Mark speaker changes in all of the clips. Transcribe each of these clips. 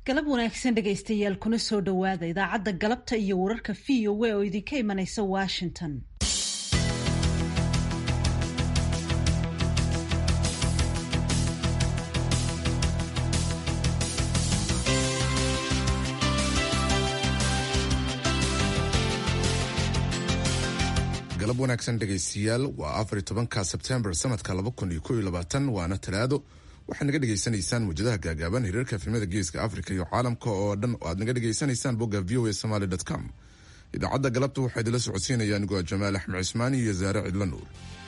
Speaker 1: galab wanaagsan dhegaystayaal kuna soo dhowaada idaacadda galabta iyo wararka v o a oo idinka imanaysa washington
Speaker 2: galab wanaagsan dhegaystayaal waa afar iyo tobanka sebtembar sanadka laba kun iyo kow iyo labaatan waana talaado waxaad naga dhegaysanaysaan muwjadaha gaagaaban hiriirka efemada geeska africa iyo caalamka oo dhan oo aad naga dhegaysanaysaan bogga v o a somaly com idaacadda galabta waxaa idinla socodsiinaya anigoo jamaal axmed cismaani iyo zaare cidlo nuur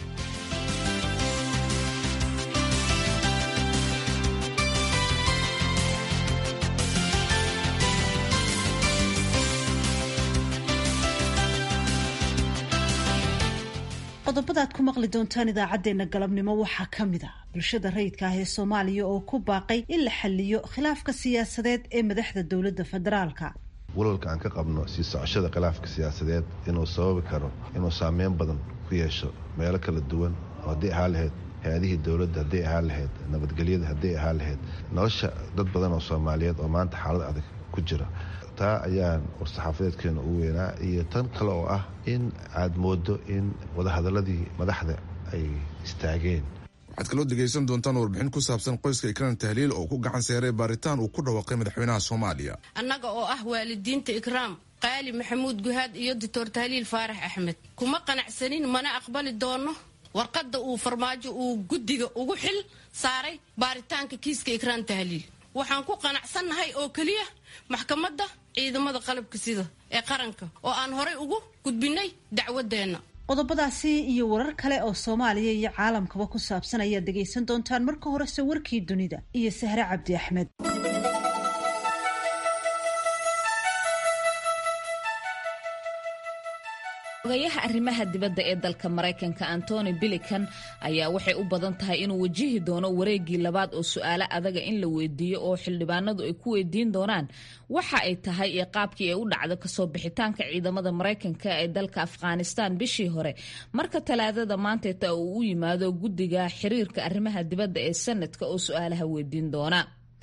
Speaker 1: qodobada aad ku maqli doontaan idaacadeena galabnimo waxaa ka mid ah bulshada rayidka ah ee soomaaliya oo ku baaqay in la xaliyo khilaafka siyaasadeed ee madaxda dowladda federaalka
Speaker 3: walwalka aan ka qabno sii socoshada khilaafka siyaasadeed inuu sababi karo inuu saameyn badan ku yeesho meelo kala duwan oo haddii ahaa lahayd hay-adihii dowladda hadday ahaa lahayd nabadgelyada hadday ahaa lahayd nolosha dad badan oo soomaaliyeed oo maanta xaalad adag ku jira taa ayaan war-saxaafadeedkeena ugu weynaa iyo tan kale oo ah in aad moodo in wadahadaladii madaxda ay istaageen
Speaker 2: waxaad kaloo dhegaysan doontaan warbixin ku saabsan qoyska ikraan tahliil oo ku gacan seeray baaritaan uu ku dhawaaqay madaxweynaha soomaaliya
Speaker 4: annaga oo ah waalidiinta ikraam qaali maxamuud guhaad iyo doctor tahliil faarax axmed kuma qanacsanin mana aqbali doono warqadda uu farmaajo uu guddiga ugu xil saaray baaritaanka kiiska ikraan tahliil waxaan ku qanacsannahay oo keliya maxkamadda ciidamada qalabka sida ee qaranka oo aan horay ugu gudbinay dacwadeenna
Speaker 1: qodobadaasi iyo warar kale oo soomaaliya iyo caalamkaba ku saabsan ayaad dhegaysan doontaan marka horese warkii dunida iyo sahre cabdi axmed
Speaker 5: ogayaha arrimaha dibadda ee dalka maraykanka antony bilikan ayaa waxay u badan tahay inuu wajihi doono wareegii labaad oo su-aalo adaga in la weydiiyo oo xildhibaanadu ay ku weydiin doonaan waxa ay tahay iyo qaabkii ay u dhacdo kasoo bixitaanka ciidamada maraykanka ee dalka afghanistan bishii hore marka talaadada maanteeta uu u yimaado guddiga xiriirka arrimaha dibadda ee sanadka oo su-aalaha weydiin doona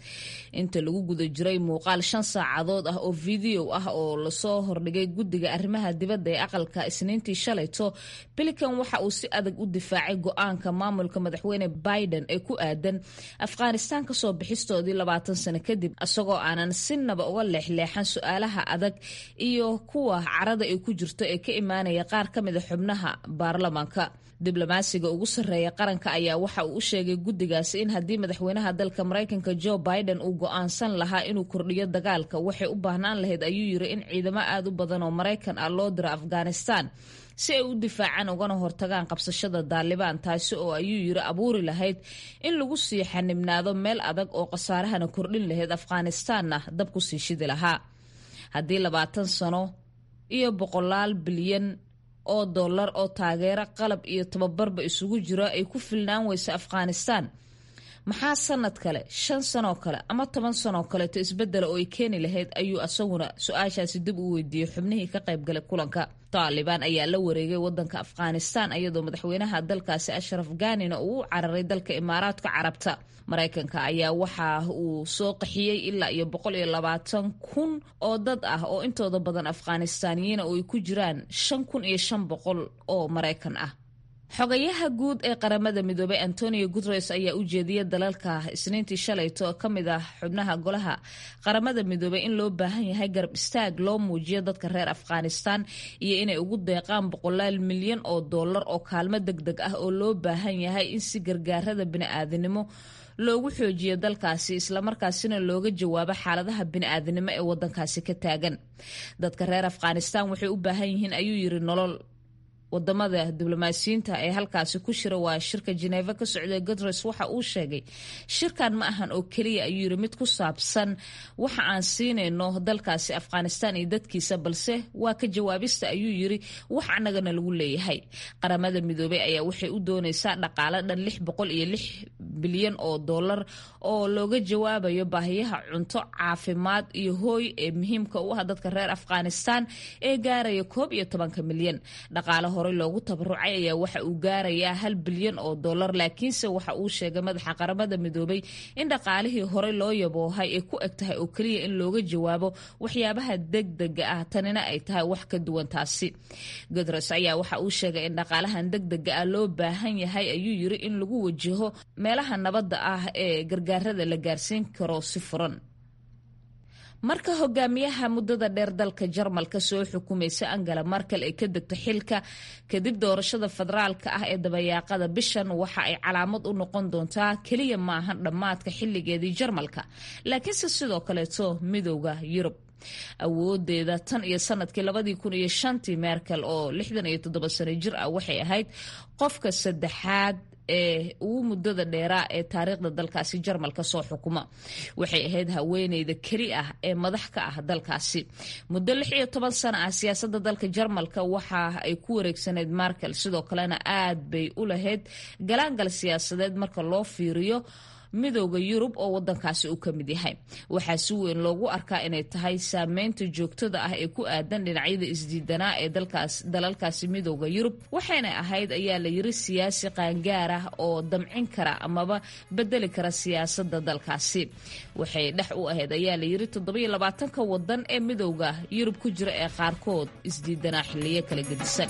Speaker 5: inta lagu guda jiray muuqaal shan saacadood ah oo video ah oo lasoo hordhigay guddiga arrimaha dibadda ee aqalka isniintii shalayto bilikan waxa uu si adag u difaacay go-aanka maamulka madaxweyne biden ee ku aadan afghanistaan kasoo bixistoodii labaatan sano kadib isagoo aanan sinaba uga leexleexan su-aalaha adag iyo kuwa carada ay ku jirto ee ka imaanaya qaar ka mida xubnaha baarlamaanka diblomaasiga ugu sarreeya qaranka ayaa waxa uu u sheegay guddigaasi in haddii madaxweynaha dalka maraykanka joe biden uu go-aansan lahaa inuu kordhiyo dagaalka waxay u baahnaan lahayd ayuu yiri in ciidamo aad u badan oo maraykan ah loo diro afghanistan si ay u difaacaan ugana hortagaan qabsashada daalibaan taasi oo ayuu yiri abuuri lahayd in lagu sii xanibnaado meel adag oo khasaarahana kordhin lahayd afghanistanna dab ku sii shidi lahaa haddii labaatan sano iyo boqolaal bilyan oo dollar oo taageero qalab iyo tababarba isugu jiro ay ku filnaan weysa afghanistan maxaa sanad kale shan sanoo kale ama toban sanoo kaleeto isbedela oo ay keeni lahayd ayuu asaguna su-aashaasi dib u weydiiyey xubnihii ka qaybgalay kulanka taalibaan ayaa la wareegay wadanka afghanistan iyadoo madaxweynaha dalkaasi ashraf ganina uu u cararay dalka imaaraadka carabta maraykanka ayaa waxa uu soo qaxiyey ilaa iyo boqol iyo labaatan kun oo dad ah oo intooda badan afghanistaaniyiina oo ay ku jiraan shan kun iyo shan boqol oo maraykan ah xogayaha guud ee qaramada midoobay antonio guteres ayaa u jeediyay dalalka isniintii shalayto ka mid ah xubnaha golaha qaramada midoobay in loo baahan yahay garab istaag loo muujiyo dadka reer afghanistan iyo inay ugu deeqaan boqolaal milyan oo dollar oo kaalmo deg deg ah oo loo baahan yahay in si gargaarada bini'aadanimo loogu xoojiyo dalkaasi islamarkaasina looga jawaabo xaaladaha bini'aadanimo ee wadankaasi ka taagan dadka reer afghanistan waxay u baahan yihiin ayuu yiri nolol wadamada diblomaasiyiinta ee halkaasi ku shira waa shirka jeneva ka socday guteres waxa uu sheegay shirkan ma ahan oo keliya ayuu yiri mid ku saabsan waxa aan siinayno dalkaasi afghanistan iyo dadkiisa balse waa ka jawaabista ayuu yiri wax anagana lagu leeyahay qaramada midoobey ayaa waxay u dooneysaa dhaqaale dhan lix boqol iyo lix bilyan oo dollar oo looga jawaabayo baahiyaha cunto caafimaad iyo hooy ee muhiimka u ah dadka reer afghanistan ee gaaraya koob iyo tobanka milyan dhaqaalaho horey loogu tabarucay ayaa waxa uu gaarayaa hal bilyan oo dollar laakiinse waxa uu sheegay madaxa qaramada midoobay in dhaqaalihii horey loo yaboohay ay ku eg tahay oo keliya in looga jawaabo waxyaabaha degdega ah tanina ay tahay wax ka duwan taasi guteres ayaa waxa uu sheegay in dhaqaalahan degdega ah loo baahan yahay ayuu yiri in lagu wajaho meelaha nabadda ah ee gargaarada la gaarsiin karo si furan marka hogaamiyaha muddada dheer dalka jarmalka soo xukumaysa angela markel ay ka degto xilka kadib doorashada federaalka ah ee dabayaaqada bishan waxa ay calaamad u noqon doontaa keliya maahan dhammaadka xilligeedii jarmalka laakiinse sidoo kaleeto midooda yurub awoodeeda tan iyo sanadkii labadii kun iyo shantii merkel oo lixdan iyo toddoba sano jir ah waxay ahayd qofka saddexaad ee ugu muddada dheeraa ee taariikhda dalkaasi jarmalka soo xukuma waxay ahayd haweeneyda keli ah ee madax ka ah dalkaasi muddo lix iyo toban sano ah siyaasadda dalka jarmalka waxa ay ku wareegsaneyd markel sidoo kalena aad bay u lahayd galaangal siyaasadeed marka loo fiiriyo midooda yurub oo wadankaasi uu ka mid yahay waxaa si weyn loogu arkaa inay tahay saameynta joogtada ah ee ku aadan dhinacyada isdiidanaa ee dalalkaasi midooda yurub waxayna ahayd ayaa la yiri siyaasi qaangaar ah oo damcin kara amaba bedeli kara siyaasada dalkaasi waxay dhex u ahayd ayaa la yiri toddobiyo labaatanka wadan ee midooda yurub ku jira ee qaarkood isdiidanaa xiliyo kala gedisan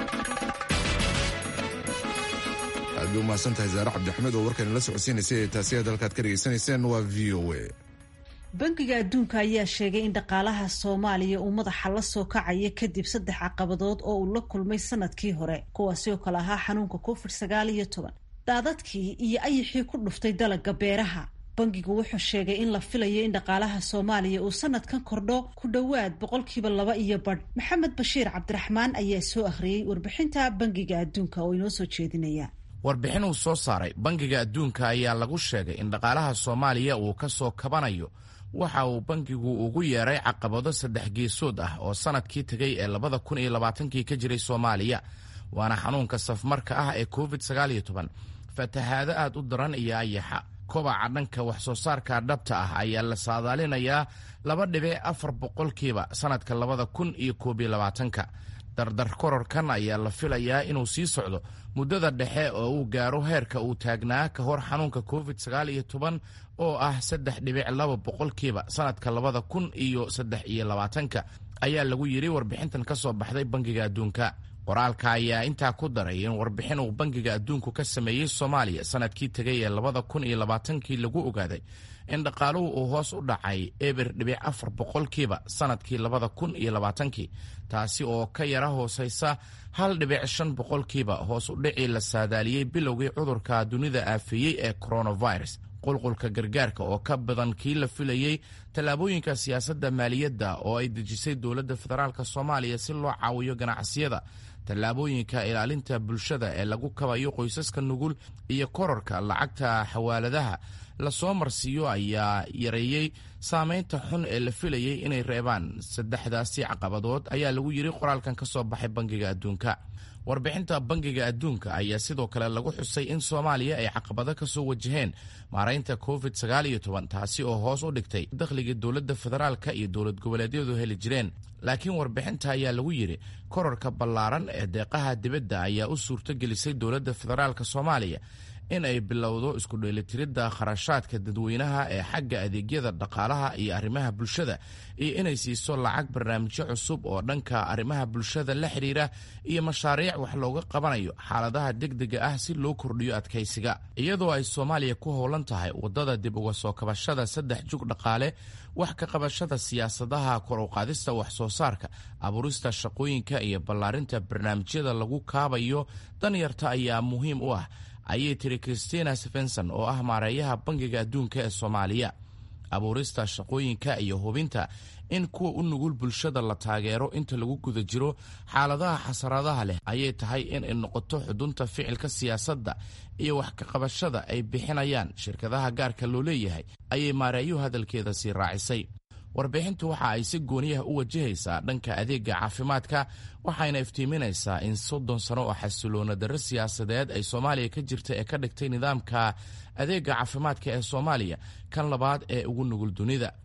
Speaker 2: aad bay umahadsan tahay zaare cabdixamed oo warkan la socodsiinaysay ee taasi aad halkaad ka dhegaysanayseen waa v o a
Speaker 1: bangiga adduunka ayaa sheegay in dhaqaalaha soomaaliya uu madaxa la soo kacaya kadib saddex caqabadood oo uu la kulmay sanadkii hore kuwaasi oo kale ahaa xanuunka covid sagaal iyo toban daadadkii iyo ayixii ku dhuftay dalagga beeraha bangigu wuxuu sheegay in la filayo in dhaqaalaha soomaaliya uu sanadkan kordho ku dhowaad boqolkiiba laba iyo badh maxamed bashiir cabdiraxmaan ayaa soo akhriyey warbixinta bangiga adduunka oo inoo soo jeedinaya
Speaker 6: warbixin uu soo saaray bangiga adduunka ayaa lagu sheegay in dhaqaalaha soomaaliya uu ka soo kabanayo waxa uu bangigu ugu yeeray caqabado saddex geesood ah oo sanadkii tegay ee labada kun iyo labaatankii ka jiray soomaaliya waana xanuunka safmarka ah ee covid sagaal iyo toban fatahaado aad u daran iyo ayaxa kobaca dhanka wax soo saarka dhabta ah ayaa la saadaalinayaa laba dhibic afar boqolkiiba sanadka labada kun iyo koob iyo labaatanka dardar kororkan ayaa la filayaa inuu sii socdo muddada dhexe oo uu gaaro heerka uu taagnaa ka hor xanuunka covid sagaal iyo toban oo ah saddex dhibic laba boqolkiiba sanadka labada kun iyo saddex iyo labaatanka ayaa lagu yidhi warbixintan ka soo baxday bangiga adduunka qoraalka ayaa intaa ku daray in warbixin uu bangiga adduunku ka sameeyey soomaaliya sanadkii tegay ee labada kun iyo labaatankii lagu ogaaday in dhaqaaluhu uu hoos u dhacay eber dhibic afar boqolkiiba sanadkii labada kun iyo labaatankii taasi oo ka yara hoosaysa hal dhibic shan boqolkiiba hoos u dhicii la saadaaliyey bilowgii cudurka dunida aafeeyey ee coronavirus qulqulka gargaarka oo ka badan kii la filayey tallaabooyinka siyaasadda maaliyadda oo ay dejisay dowladda federaalk soomaaliya si loo caawiyo ganacsiyada tallaabooyinka ilaalinta bulshada ee lagu kabayo qoysaska nugul iyo kororka lacagta xawaaladaha lasoo marsiiyo ayaa yareeyey saameynta xun ee la filayey inay reebaan saddexdaasi caqabadood ayaa lagu yidhi qoraalkan ka soo baxay bangiga adduunka warbixinta bangiga adduunka ayaa sidoo kale lagu xusay in soomaaliya ay caqabado ka soo wajaheen maaraynta covid sagaal iyo toban taasi oo hoos u dhigtay dakhligii dowladda federaalka iyo dowlad goboleedyadu heli jireen laakiin warbixinta ayaa lagu yidhi kororka ballaaran ee deeqaha dibadda ayaa u suurto gelisay dowladda federaalk soomaaliya in ay bilowdo isku dheelitiridda kharashaadka dadweynaha ee xagga adeegyada dhaqaalaha iyo arrimaha bulshada iyo inay siiso lacag barnaamijyo cusub oo dhanka arrimaha bulshada la xidhiira iyo mashaariic wax looga qabanayo xaaladaha degdega ah si loo kordhiyo adkaysiga iyadoo ay soomaaliya ku howlan tahay waddada dib uga soo kabashada saddex jug dhaqaale wax ka qabashada siyaasadaha kor u qaadista wax soo saarka abuurista shaqooyinka iyo ballaarinta barnaamijyada lagu kaabayo danyarta ayaa muhiim u ah ayay tiri christina stevenson oo ah maareeyaha bangiga adduunka ee soomaaliya abuurista shaqooyinka iyo hubinta in kuwa u nugul bulshada la taageero inta lagu guda jiro xaaladaha xasaradaha leh ayay tahay in ay noqoto xudunta ficilka siyaasadda iyo wax ka qabashada ay bixinayaan shirkadaha gaarka loo leeyahay ayay maareeyuhu hadalkeeda sii raacisay warbixintu waxa ay si gooniyaha u wajahaysaa dhanka adeega caafimaadka waxayna iftiiminaysaa in soddon sano oo xasiloona darro siyaasadeed ay soomaaliya ka jirta ee ka dhigtay nidaamka adeega caafimaadka ee soomaaliya kan labaad ee ugu nugul dunida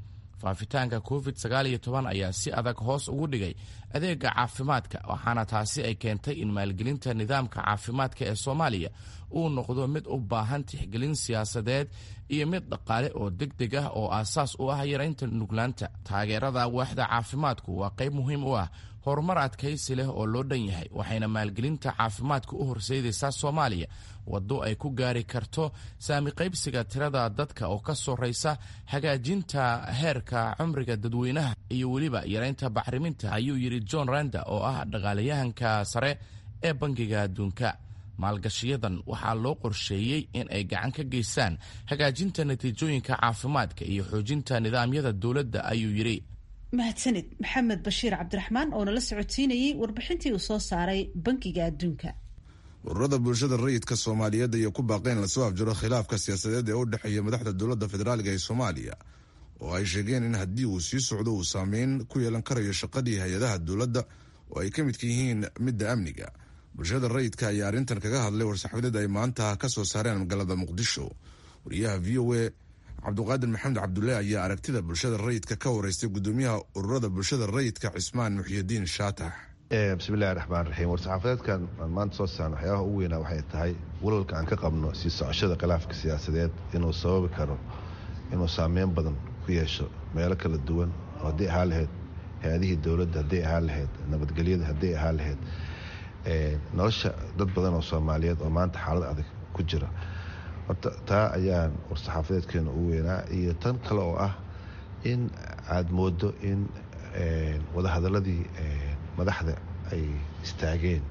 Speaker 6: faafitaanka covid sagaal iyo toban ayaa si adag hoos ugu dhigay adeega caafimaadka waxaana taasi ay keentay in maalgelinta nidaamka caafimaadka ee soomaaliya uu noqdo mid u baahan tixgelin siyaasadeed iyo mid dhaqaale oo deg deg ah oo aasaas u ah yaraynta nuglaanta taageerada waaxda caafimaadku waa qayb muhiim u ah horumar adkaysi leh oo loo dhan yahay waxayna maalgelinta caafimaadka u horseydaysaa soomaaliya waddo ay ku gaari karto saami qaybsiga tirada dadka oo ka sorraysa hagaajinta heerka cumriga dadweynaha iyo weliba yaraynta bacriminta ayuu yidhi john randa oo ah dhaqaalayahanka sare ee bangiga adduunka maalgashiyadan waxaa loo qorsheeyey in ay gacan ka geystaan hagaajinta natiijooyinka caafimaadka iyo xoojinta nidaamyada dowladda ayuu yidhi
Speaker 1: mahadsanid maxamed bashiir cabdiraxmaan oo nala socodsiinayey warbixintii uu soo saaray bankiga adduunka
Speaker 2: ururada bulshada rayidka soomaaliyeed ayaa ku baaqeen lasoo afjaro khilaafka siyaasadeed ee u dhexeeya madaxda dowladda federaaliga ee soomaaliya oo ay sheegeen in haddii uu sii socdo uu saameyn ku yeelan karayo shaqadii hay-adaha dowladda oo ay ka midka yihiin midda amniga bulshada rayidka ayaa arrintan kaga hadlay war-saxaafadeed ay maanta ka soo saareen magaalada muqdisho wariyaha v o a cabduqaadir maxamed cabdulle ayaa aragtida bulshada rayidka ka wareystay gudoomiyaha ururada bulshada rayidka cismaan muxyidiin shaatax
Speaker 3: bismillahi raxmaan raxiim war-saxaafadeedkan aan maanta soo saarno waxyaabaha ugu weynaa waxay tahay walwalka aan ka qabno sii socoshada khilaafka siyaasadeed inuu sababi karo inuu saameyn badan ku yeesho meelo kala duwan oo haddii ahaa lahayd hay-adihii dowladda hadday ahaa lahayd nabadgelyada hadday ahaa lahayd nolosha dad badan oo soomaaliyeed oo maanta xaalad adag ku jira horta taa ayaan war-saxaafadeedkeena ugu weynaa iyo tan kale oo ah in aada moodo in wadahadaladii madaxda ay istaageen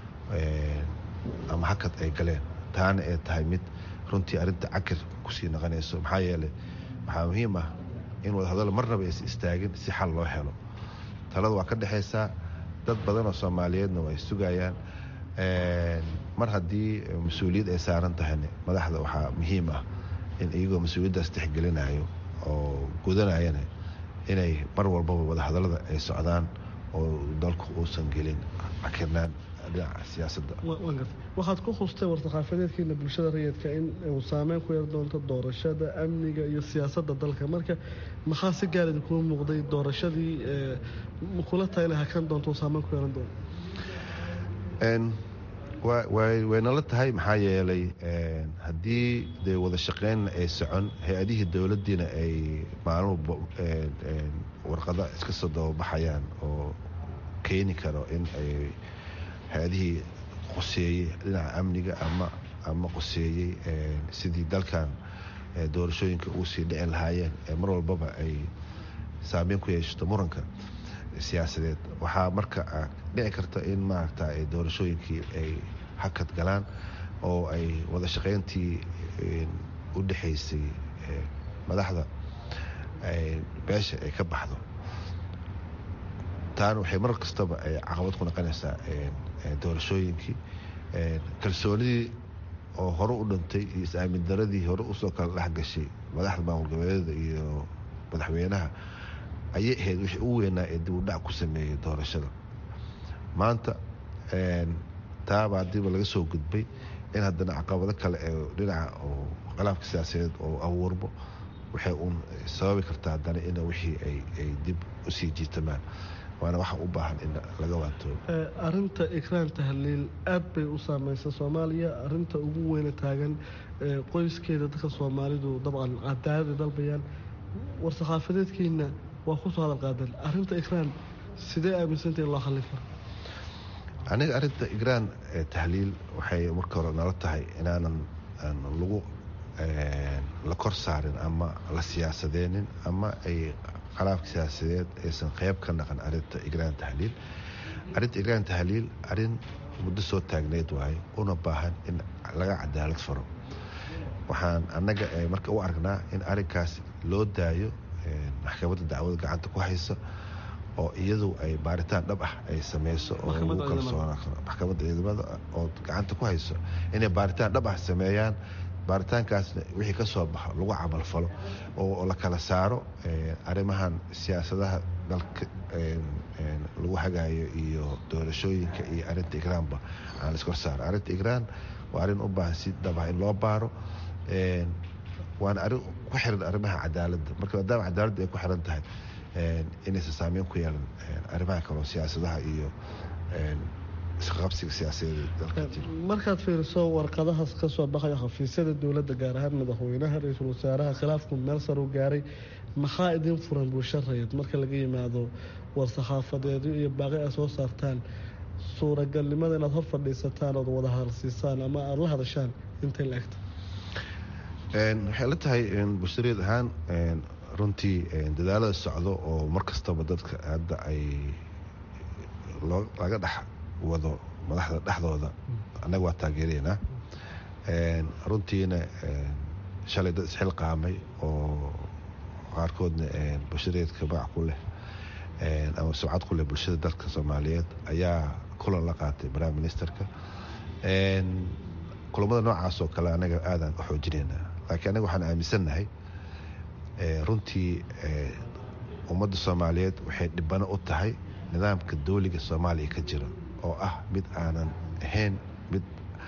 Speaker 3: ama hakad ay galeen taana ay tahay mid runtii arrinta cakir kusii naqanayso maxaa yeeley waxaa muhiim ah in wadahadalo marnaba aysa istaagin si xal loo helo talada waa ka dhexaysaa dad badan oo soomaaliyeedna waa ay sugayaan mar haddii mas-uuliyad ay saaran tahayna madaxda waxaa muhiim ah in iyagoo mas-uuliyaddaas tixgelinayo oo gudanayana inay mar walbaba wadahadalada ay socdaan oo dalku uusan gelin cakirnaan dhinaca siyaasadda
Speaker 7: waxaad ku hustay war-saxaafadeedkiina bulshada rayidka in uu saameyn ku yeer doonto doorashada amniga iyo siyaasadda dalka marka maxaa si gaar idinkuma muuqday doorashadii kula tayna hakan doonto uu saameyn ku yeelan doono
Speaker 3: waynala tahay maxaa yeelay haddii dee wada shaqeynna ay socon hay-adihii dowladdiina ay maalmuba warqada iska soo dababaxayaan oo keeni karo in ay hay-adihii qoseeyey dhinaca amniga ama ama qoseeyey sidii dalkan doorashooyinka ugu sii dhici lahaayeen ee mar walbaba ay saameyn ku yeeshato muranka siyaasadeed waxaa marka dhici karta in maaragta doorashooyinkii ay hakad galaan oo ay wada shaqeyntii u dhexaysay madaxda beesha ay ka baxdo taana waxay mar kastaba ay caqabad ku noqonaysaa doorashooyinkii kalsoonidii oo hore u dhintay iyo is-aamin daradii hore usoo kala dhexgashay madaxda maamul goboleeda iyo madaxweynaha ayay ahayd wixii ugu weynaa ee dib u dhac ku sameeyey doorashada maanta taaba haddiiba laga soo gudbay in haddana caqabado kale ee dhinaca oo khilaafka siyaasadeed oo abuurmo waxay uun sababi kartaa haddana in wixii ay dib usii jiitamaan waana waxa u baahan in laga waantoobo
Speaker 7: arinta ikraan tahliil aad bay u saameysa soomaaliya arinta ugu weyna taagan qoyskeeda dadka soomaalidu dabcan cadaalada dalbayaan war-saxaafadeedkiina waa kusoo hadal qaadan arinta ikraan sidee aaminsantahi loo xallin karo
Speaker 3: aniga arinta igraan tahliil waxay marka hore nala tahay inaanan lagu la kor saarin ama la siyaasadeenin ama ay khilaafka siyaasadeed aysan qeyb ka naqan arinta igraan tahliil arinta igraan tahliil arin muddo soo taagneyd waaye una baahan in laga cadaalad faro waxaan annaga marka u aragnaa in arinkaas loo daayo maxkamadda dacwada gacanta ku haysa oo iyadu ay baaritaan dhab ah ay sameyso oo lagu kalsoonaan karo maxkamadda ciidamada oo gacanta ku hayso inay baaritaan dhab ah sameeyaan baaritaankaasna wixii ka soo baxo lagu camalfalo oo la kala saaro arrimahan siyaasadaha dalka lagu hagaayo iyo doorashooyinka iyo arinta igraanba aan la iskor saaro arrinta igraan waa arrin u baahan si dhab ah in loo baaro waana arrin ku xiran arrimaha cadaaladda marka maadaama cadaaladda ay ku xiran tahay inaysan saameyn ku yeelan arrimaha kaloo siyaasadaha iyo isqabsiga siyaasadeed dalka jira
Speaker 7: markaad fiiriso warqadahaas ka soo baxaya xafiisyada dowladda gaar ahaan madaxweynaha ra-iisul wasaaraha khilaafku meel sar u gaaray maxaa idin furan bulsho rayid marka laga yimaado war-saxaafadeedyo iyo baaqi ay soo saartaan suuragalnimada inaad hor fadhiisataan ood wada hadalsiisaan ama aada la hadashaan intay la egta
Speaker 3: waxay la tahay bulshareed ahaan runtii dadaalada socdo oo mar kastaba dadka hadda ay laga dhex wado madaxda dhexdooda annaga waa taageeraynaa runtiina shalay dad isxilqaamay oo qaarkoodna bulshareedka magac ku leh ama sumcad ku leh bulshada dalka soomaaliyeed ayaa kulan la qaatay prime ministerka kulamada noocaas oo kale anaga aadaan u xoojinaynaa laakiin anaga waxaan aaminsannahay runtii ummadda soomaaliyeed waxay dhibano u tahay nidaamka dowliga soomaaliya ka jira oo ah mid aanan ahayn mid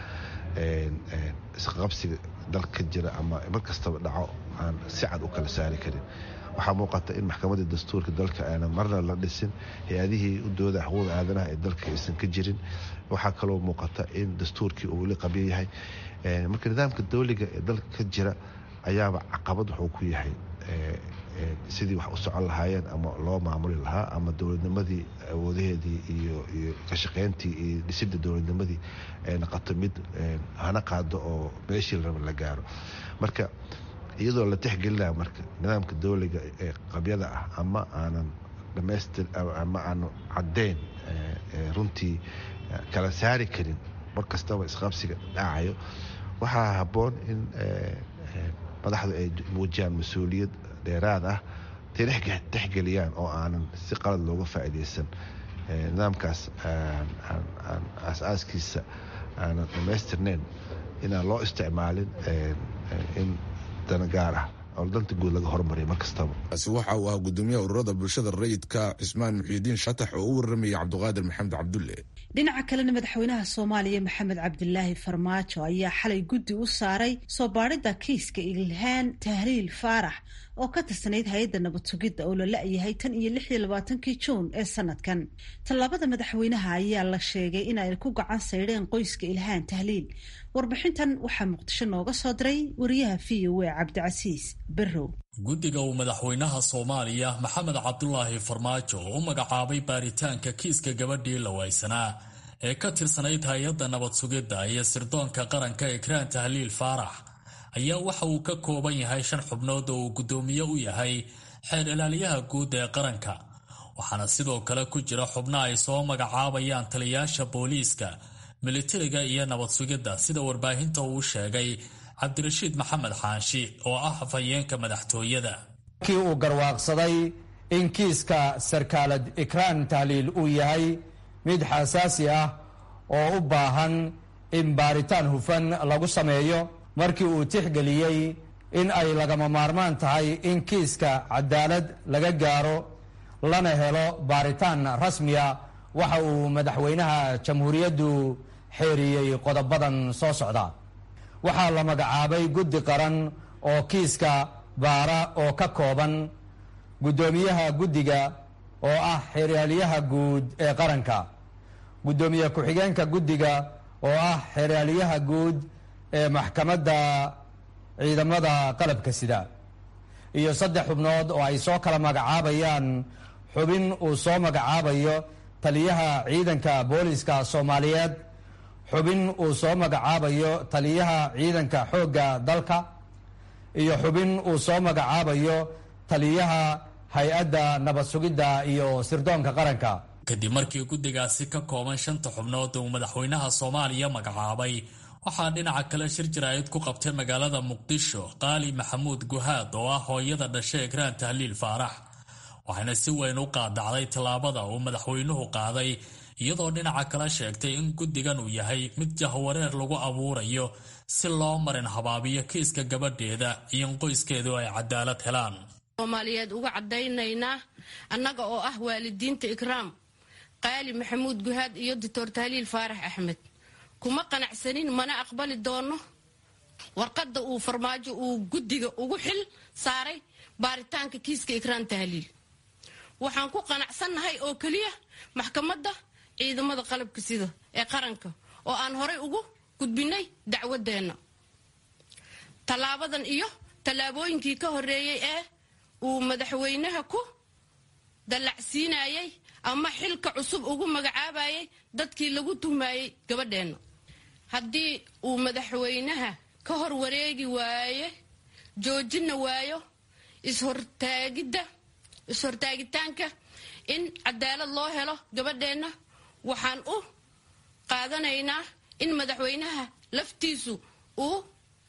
Speaker 3: isqabsiga dalka ka jira ama mar kastaba dhaco aan si cad u kala saari karin waxaa muuqata in maxkamadda dastuurka dalka aanan marna la dhisin hay-adihii u dooda xuquuqda aadanaha ee dalka aysan ka jirin waxaa kaloo muuqata in dastuurkii uu weli qabyo yahay marka nidaamka dowliga ee dalka ka jira ayaaba caqabad wuxuu ku yahay sidii wax u socon lahaayeen ama loo maamuli lahaa ama dowladnimadii awoodaheedii iyo iyo kashaqeyntii iyo dhisidda dowladnimadii ay noqoto mid hana qaado oo meeshii laraba la gaaro marka iyadoo la tixgelinaya marka nidaamka dowliga ee qabyada ah ama aanan dhamaystir ama aanu caddeyn runtii kala saari karin mar kastaba isqabsiga dhacayo waxaa habboon in madaxdu ay muujiyaan mas-uuliyad dheeraad ah tay tixgeliyaan oo aanan si qalad looga faa'iidaysan nidaamkaas aas-aaskiisa aanan dhammaystirnayn inaan loo isticmaalin in dana gaar ah oo danta guud laga hormariya mar kastaba
Speaker 2: kaasi waxa uu ahaa gudoomiyaha ururada bulshada rayidka cismaan muxiidiin shatax oo u waramayay cabdiqaadir maxamed cabdulle
Speaker 1: dhinaca kalena madaxweynaha soomaaliya maxamed cabdilaahi farmaajo ayaa xalay guddi u saaray soo baadhidda kiiska ilhaan tahliil faarax oo ka tirsanayd hay-adda nabad sugidda oo la la-yahay tan iyo lix iyo labaatankii juun ee sanadkan tallaabada madaxweynaha ayaa la sheegay in ay ku gacan saydheen qoyska ilhaan tahliil warbixintan waxaa muqdisho nooga soo diray wariyaha v o a cabdicasiis berrow
Speaker 8: guddiga uu madaxweynaha soomaaliya maxamed cabdulaahi farmaajo u magacaabay baaritaanka kiiska gabadhii lawaysanaa ee ka tirsanayd hay-adda nabad sugidda iyo sirdoonka qaranka ekraan tahliil faarax ayaa waxa uu ka kooban yahay shan xubnood oo uu guddoomiye u yahay xeer ilaaliyaha guud ee qaranka waxaana sidoo kale ku jira xubno ay soo magacaabayaan taliyaasha booliiska militariga iyo nabad sugidda sida warbaahinta uu sheegay cabdirashiid maxamed xaanshi oo ah afhayeenka madaxtooyada
Speaker 9: kii uu garwaaqsaday in kiiska sarkaalad ikraan tahliil uu yahay mid xasaasi ah oo u baahan in baaritaan hufan lagu sameeyo markii uu tixgeliyey in ay lagama maarmaan tahay in kiiska cadaalad laga gaaro lana helo baaritaan rasmiya waxa uu madaxweynaha jamhuuriyaddu xeeriyey qodobadan soo socda waxaa la magacaabay guddi qaran oo kiiska baara oo ka kooban guddoomiyaha guddiga oo ah xeraalyaha guud ee qaranka guddoomiye ku-xigeenka guddiga oo ah xeraalyaha guud ee maxkamadda ciidamada qalabka sida iyo saddex xubnood oo ay soo kala magacaabayaan xubin uu soo magacaabayo taliyaha ciidanka booliska soomaaliyeed xubin uu soo magacaabayo taliyaha ciidanka xoogga dalka iyo xubin uu soo magacaabayo taliyaha hay-adda nabad sugidda iyo sirdoonka qaranka
Speaker 8: kadib markii guddigaasi ka kooban shanta xubnood uu madaxweynaha soomaaliya magacaabay waxaa dhinaca kale shir jaraa'id ku qabtay magaalada muqdisho qaali maxamuud guhaad oo ah hooyada dhashay ekraan tahliil faarax waxayna si weyn u qaadacday tallaabada uu madaxweynuhu qaaday iyadoo dhinaca kale sheegtay in guddigan uu yahay mid jahwareer lagu abuurayo si loo marin habaabiyo kiiska gabadheeda iyo in qoyskeedu ay cadaalad helaan
Speaker 4: soomaaliyeed uga caddaynaynaa annaga oo ah waalidiinta ikraam qaali maxamuud guhaad iyo doctor tahliil faarax axmed kuma qanacsanin mana aqbali doono warqadda uu farmaajo uu guddiga ugu xil saaray baaritaanka kiiska ikraan tahliil waxaan ku qanacsannahay oo keliya maxkamadda ciidamada qalabka sida ee qaranka oo aan horay ugu gudbinay dacwadeenna tallaabadan iyo tallaabooyinkii ka horreeyey ee uu madaxweynaha ku dallacsiinayay ama xilka cusub ugu magacaabayay dadkii lagu tuhmayey gabadheenna haddii uu madaxweynaha ka hor wareegi waaye joojina waayo ishortaagidda is-hortaagitaanka in cadaalad loo helo gabadheenna waxaan u qaadanaynaa in madaxweynaha laftiisu uu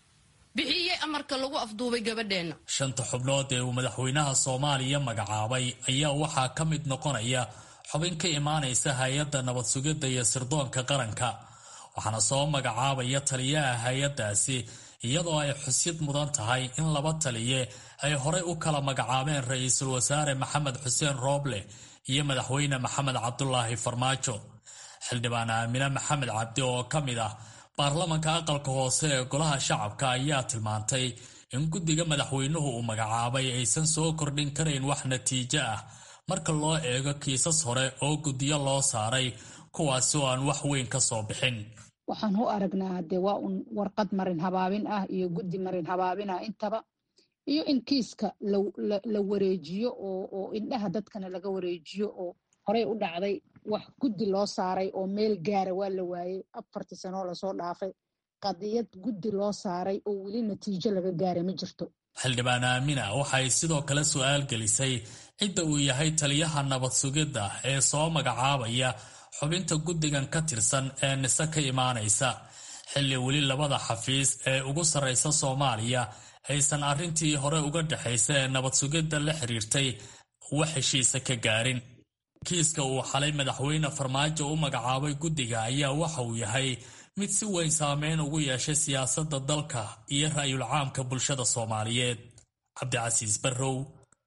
Speaker 4: bixiyey amarka lagu afduubay gabadheenna
Speaker 8: shanta xubnood ee uu madaxweynaha soomaaliya magacaabay ayaa waxaa ka mid noqonaya xubin ka imaanaysa hay-adda nabad sugidda iyo sirdoonka qaranka waxaana soo magacaabaya taliyaha hay-addaasi iyadoo ay xusid mudan tahay in laba taliye ay horey u kala magacaabeen ra-iisul wasaare maxamed xuseen rooble iyo madaxweyne maxamed cabdulaahi farmaajo xildhibaan aamine maxamed cabdi oo ka mid ah baarlamanka aqalka hoose ee golaha shacabka ayaa tilmaantay in guddiga madaxweynuhu uu magacaabay aysan soo kordhin karayn wax natiijo ah marka loo eego kiisas hore oo guddiyo loo saaray kuwaasi oo aan wax weyn ka soo bixin
Speaker 10: waxaan u aragnaa dee waa un warqad marin habaabin ah iyo guddi marin habaabin ah intaba iyo in kiiska la wareejiyo oo indhaha dadkana laga wareejiyo oo horey u dhacday wax guddi loo saaray oo meel gaara waa la waayey afartii sanoo lasoo dhaafay qadiyad guddi loo saaray oo weli natiijo laga gaaray ma jirto
Speaker 8: xildhibaan aamina waxay sidoo kale su-aal gelisay cidda uu yahay taliyaha nabad sugidda ee soo magacaabaya xubinta guddigan ka tirsan ee nise ka imaanaysa xilli weli labada xafiis ee ugu sarraysa soomaaliya aysan arrintii hore uga dhexaysa ee nabad sugidda la xiriirtay wax heshiisa ka gaarin kiiska uu xalay madaxweyne farmaajo u magacaabay guddiga ayaa waxa uu yahay mid si weyn saameyn ugu yeeshay siyaasadda dalka iyo ra'yul caamka bulshada soomaaliyeed cabdicasiis barrow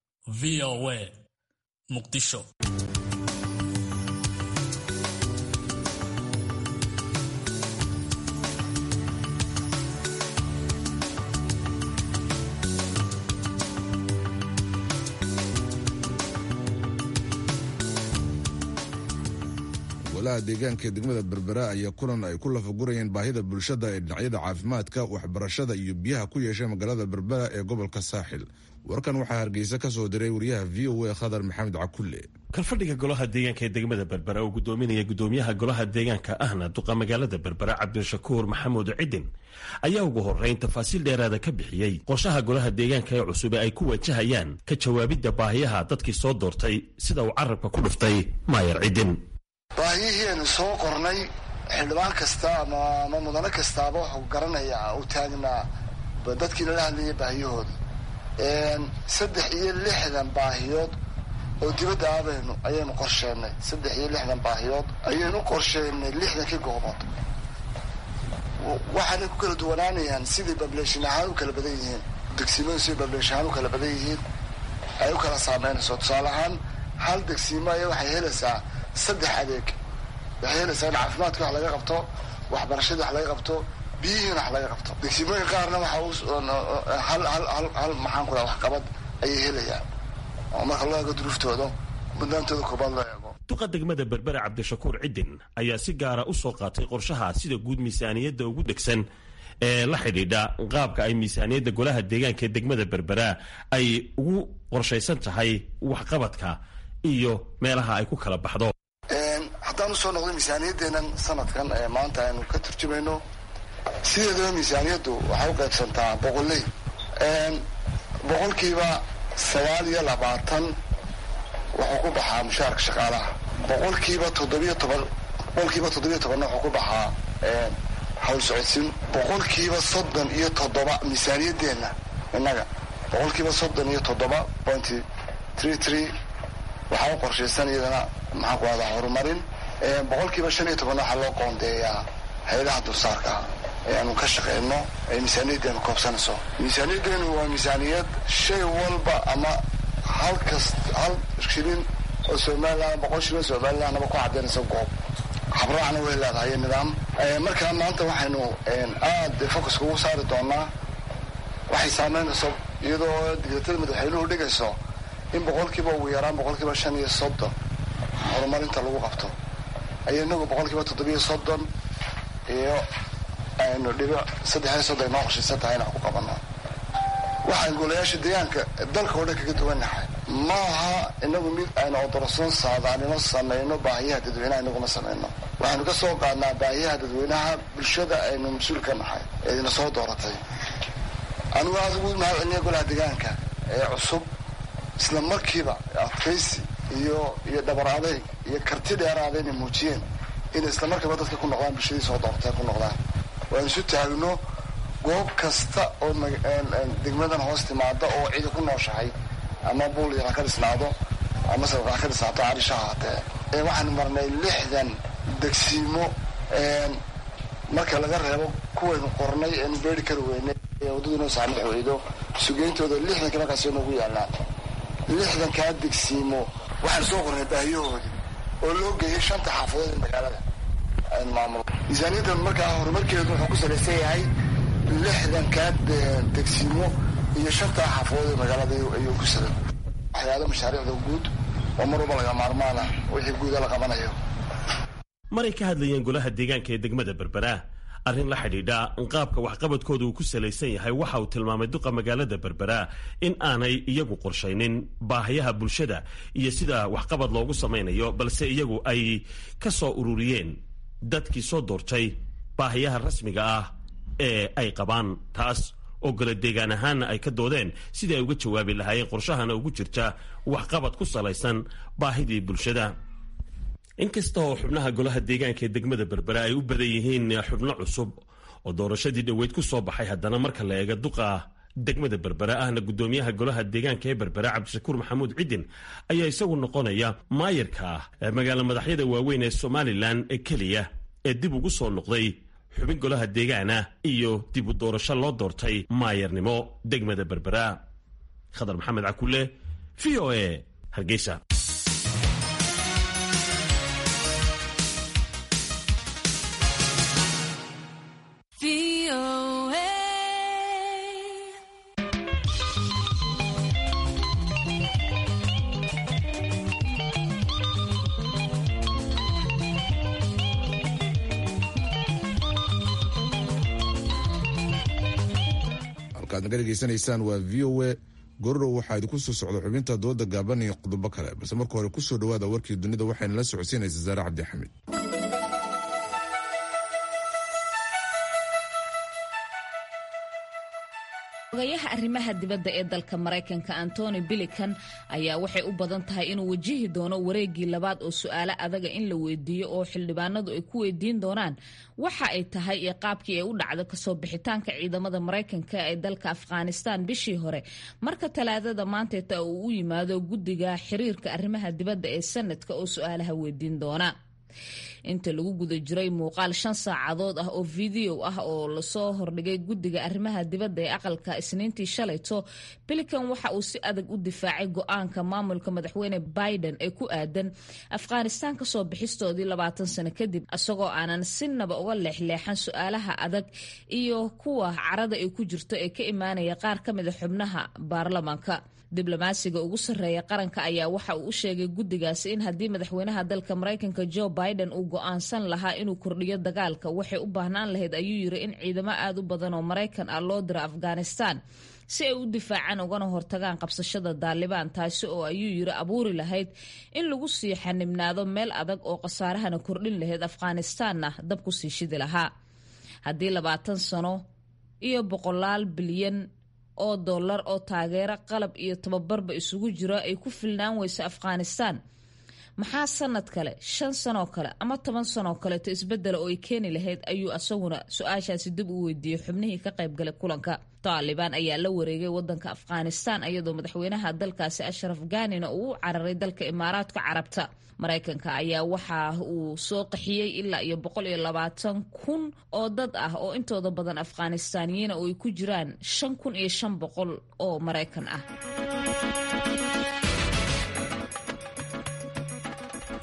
Speaker 8: v o a muqdisho
Speaker 2: golaha deegaanka ee degmada berbera ayaa kulan ay ku lafagurayeen baahida bulshada ee dhinacyada caafimaadka waxbarashada iyo biyaha ku yeeshay magaalada berbera ee gobolka saaxil warkan waxaa hargeysa ka soo diray wariyaha v o a khadar maxamed cakulle
Speaker 11: kalfadhiga golaha deegaanka ee degmada berbera oo gudoominaya gudoomiyaha golaha deegaanka ahna duqa magaalada berbera cabdishakuur maxamuud cidin ayaa ugu horeyn tafaasiil dheeraada ka bixiyey qorshaha golaha deegaanka ee cusub ee ay ku wajahayaan ka jawaabidda baahiyaha dadkii soo doortay sida uu carabka ku dhuftay maayar cidin
Speaker 12: baahiyihienu soo qornay xildhibaan kasta ama mudano kastaaba wuxuu garanayaa u taagnaa dadkii lala hadlayay baahiyahooda saddex iyo lixdan baahiyood oo dibadda aabaynu ayaynu qorsheenay saddex iyo lixdan baahiyood ayaynu qorsheenay lixdankii goobood waxaanay ku kala duwanaanayaan sidai bableshin ahaan u kala badan yihiin degsimadu siday bableshin ahaan u kala badan yihiin ay u kala saameynayso tusaale ahaan hal degsiimo aya waxay helaysaa saddex adeeg waxay helaysaa in caafimaadka wax laga qabto waxbarashadii wax laga qabto biyihiina wax laga qabto degsimooyin qaarna waxa hal hal hal hal maxaan ku dhaha waxqabad ayay helayaan oo marka loo eego duruuftooda mudnaantooda koobaad loo eego
Speaker 11: duqa degmada berbera cabdishakuur cidin ayaa si gaara u soo qaatay qorshaha sida guud miisaaniyadda ugu degsan ee la xidhiidha qaabka ay miisaaniyadda golaha deegaanka ee degmada berbera ay ugu qorshaysan tahay waxqabadka iyo meelaha ay ku kala baxdo
Speaker 12: haddaan usoo noqdo miisaaniyadeenan sanadkan ee maanta aynu ka turjumayno sideedaba miisaaniyaddu waxay u qaybsantaa boqoley boqolkiiba sagaal iyo labaatan wuxuu ku baxaa mushaarka shaqaalaha boqolkiiba toddobiyo toban boqolkiiba toddobiyo tobanna wuxuu ku baxaa hawl socodsiin boqolkiiba soddon iyo toddoba miisaaniyadeenna innaga boqolkiiba soddon iyo toddoba pointy tree tree waxaa u qorshaysan iyadana maxaan ku ahdaa horumarin boqolkiiba shan iyo tobanna waxaa loo qoondeeyaa hay-adaha dulsaarka ayaanu ka shaqeyno ay miisaaniyaddeenu koobsanayso miisaaniyaddeenu waa miisaaniyad shay walba ama hal kast hal shilin oo somalilan boqol shilin somalilandaba ku cadaynaysa goob habraacna way leedahay nidaam markaa maanta waxaynu aada focuska ugu saari doonaa waxay saameynayso iyadoo digreetada madaxweynuhu dhigayso in boqolkiiba ugu yaraan boqolkiiba shan iyo soddon horumarinta lagu qabto ayo inagu boqolkiiba toddobiyo soddon iyo aynu dhibic saddexiyo soddon ay noo qoshiisan tahay inaan ku qabano waxaan golayaasha deegaanka dalka oo dhan kaga duwannahay ma aha inagu mid aynu odorsoon saadaanimo samayno baahiyaha dadweynaha inaguma samayno waxaynu ka soo qaadnaa baahiyaha dadweynaha bulshada aynu mas-uul ka nahay ee idina soo dooratay anigu aada ugu mahad celiya golaha deegaanka ee cusub isla markiiba adkaysi iyo iyo dhabar adayg iyo karti dheeraada inay muujiyeen inay isla markiiba dadka ku noqdaan bulshadii soo dooratay ku noqdaan waanu isu taagno goob kasta oo degmadan hoos timaada oo cidi ku nooshahay ama buul yar ha ka dhisnaado ama sabaq ha ka dhisnaato carisha haatee waxaanu marnay lixdan degsiimo marka laga reebo kuwaynu qornay eenu beeri kari weynay ee waddadu inoo saamix weydo sugeyntooda lixdanka markaas noogu yaallaan lixdankaa degsiimo waxaanu soo qornay baahiyahoodii oo loo geeyay shanta xaafadood ee magaalada aynu maamulo miisaaniyadda markaa horumarkeedu wuxuu ku salaysan yahay lixdankaa degsiimo iyo shantaa xaafadood ee magaalada ayuu ku salan waxyaalo mashaariicda guud oo mar walba laga maarmaana wixii guuda la qabanayo
Speaker 11: maray ka hadlayeen golaha deegaanka ee degmada berbera arrin la xidhiidha qaabka waxqabadkooda uu ku salaysan yahay waxa uu tilmaamay duqa magaalada berbera in aanay iyagu qorshaynin baahayaha bulshada iyo sida waxqabad loogu samaynayo balse iyagu ay ka soo ururiyeen dadkii soo doortay baahayaha rasmiga ah ee ay qabaan taas oo golo deegaan ahaanna ay ka doodeen sidii ay uga jawaabi lahaayeen qorshahana ugu jirta waxqabad ku salaysan baahidii bulshada inkasta oo xubnaha golaha deegaanka ee degmada berbera ay u badan yihiin xubno cusub oo doorashadii dhoweyd ku soo baxay haddana marka la eega duqa degmada berbera ahna guddoomiyaha golaha deegaanka ee berbera cabdishakuur maxamuud cidin ayaa isagu noqonaya maayarka ah magaalo madaxyada waaweyn ee somalilan ee keliya ee dib ugu soo noqday xubin golaha deegaana iyo dib u doorasho loo doortay maayarnimo degmada berbera khadar maxamed cakule v o a hargeysa
Speaker 2: ad naga dhegeysanaysaan waa v o a gorodow waxaa idinku soo socda xubinta dooda gaaban iyo qodobo kale balse marka hore kusoo dhawaada warkii dunida waxayna la socodsiinaysa saare cabdixamid
Speaker 5: ogayaha arrimaha dibadda ee dalka maraykanka antony bilikan ayaa waxay u badan tahay inuu wajihi doono wareegii labaad oo su-aalo adaga in la weydiiyo oo xildhibaanadu ay ku weydiin doonaan waxa ay tahay iyo qaabkii ay u dhacdo kasoo bixitaanka ciidamada maraykanka ee dalka afghanistan bishii hore marka talaadada maanteeta uu u yimaado guddiga xiriirka arrimaha dibadda ee sanadka oo su-aalaha weydiin doona inta lagu guda jiray muuqaal shan saacadood ah oo video ah oo lasoo hordhigay guddiga arrimaha dibadda ee aqalka isniintii shalayto bilikan waxa uu si adag u difaacay go-aanka maamulka madaxweyne biden ee ku aadan afghanistaan kasoo bixistoodii labaatan sano kadib isagoo aanan sinaba uga leexleexan su-aalaha adag iyo kuwa carada ay ku jirto ee ka imaanaya qaar ka mida xubnaha baarlamaanka diblomaasiga ugu sarreeya qaranka ayaa waxa uu u sheegay guddigaasi in haddii madaxweynaha dalka maraykanka joe biden uu go-aansan lahaa inuu kordhiyo dagaalka waxay u baahnaan lahayd ayuu yiri in ciidamo aad u badan oo maraykan ah loo diro afghanistan si ay u difaacaan ugana hortagaan qabsashada daalibaan taasi oo ayuu yiri abuuri lahayd in lagu sii xanibnaado meel adag oo khasaarahana kordhin lahayd afghanistanna dab ku sii shidi lahaa haddii labaatan sano iyo boqolaal bilyan oo dollar oo taageero qalab iyo tababarba isugu jiro ay ku filnaan weyso afghanistan maxaa sanad kale shan sanoo kale ama toban sanoo kaleeto isbedela oo ay keeni lahayd ayuu asaguna su-aashaasi dib u weydiiyey xubnihii ka qaybgalay kulanka taalibaan ayaa la wareegay wadanka afghanistan iyadoo madaxweynaha dalkaasi ashraf ganina uu u cararay dalka imaaraadka carabta maraykanka ayaa waxa uu soo qaxiyey ilaa iyo boqol iyo labaatan kun oo dad ah oo intooda badan afghanistaaniyiina oo ay ku jiraan shan kun iyo shan boqol oo maraykan ah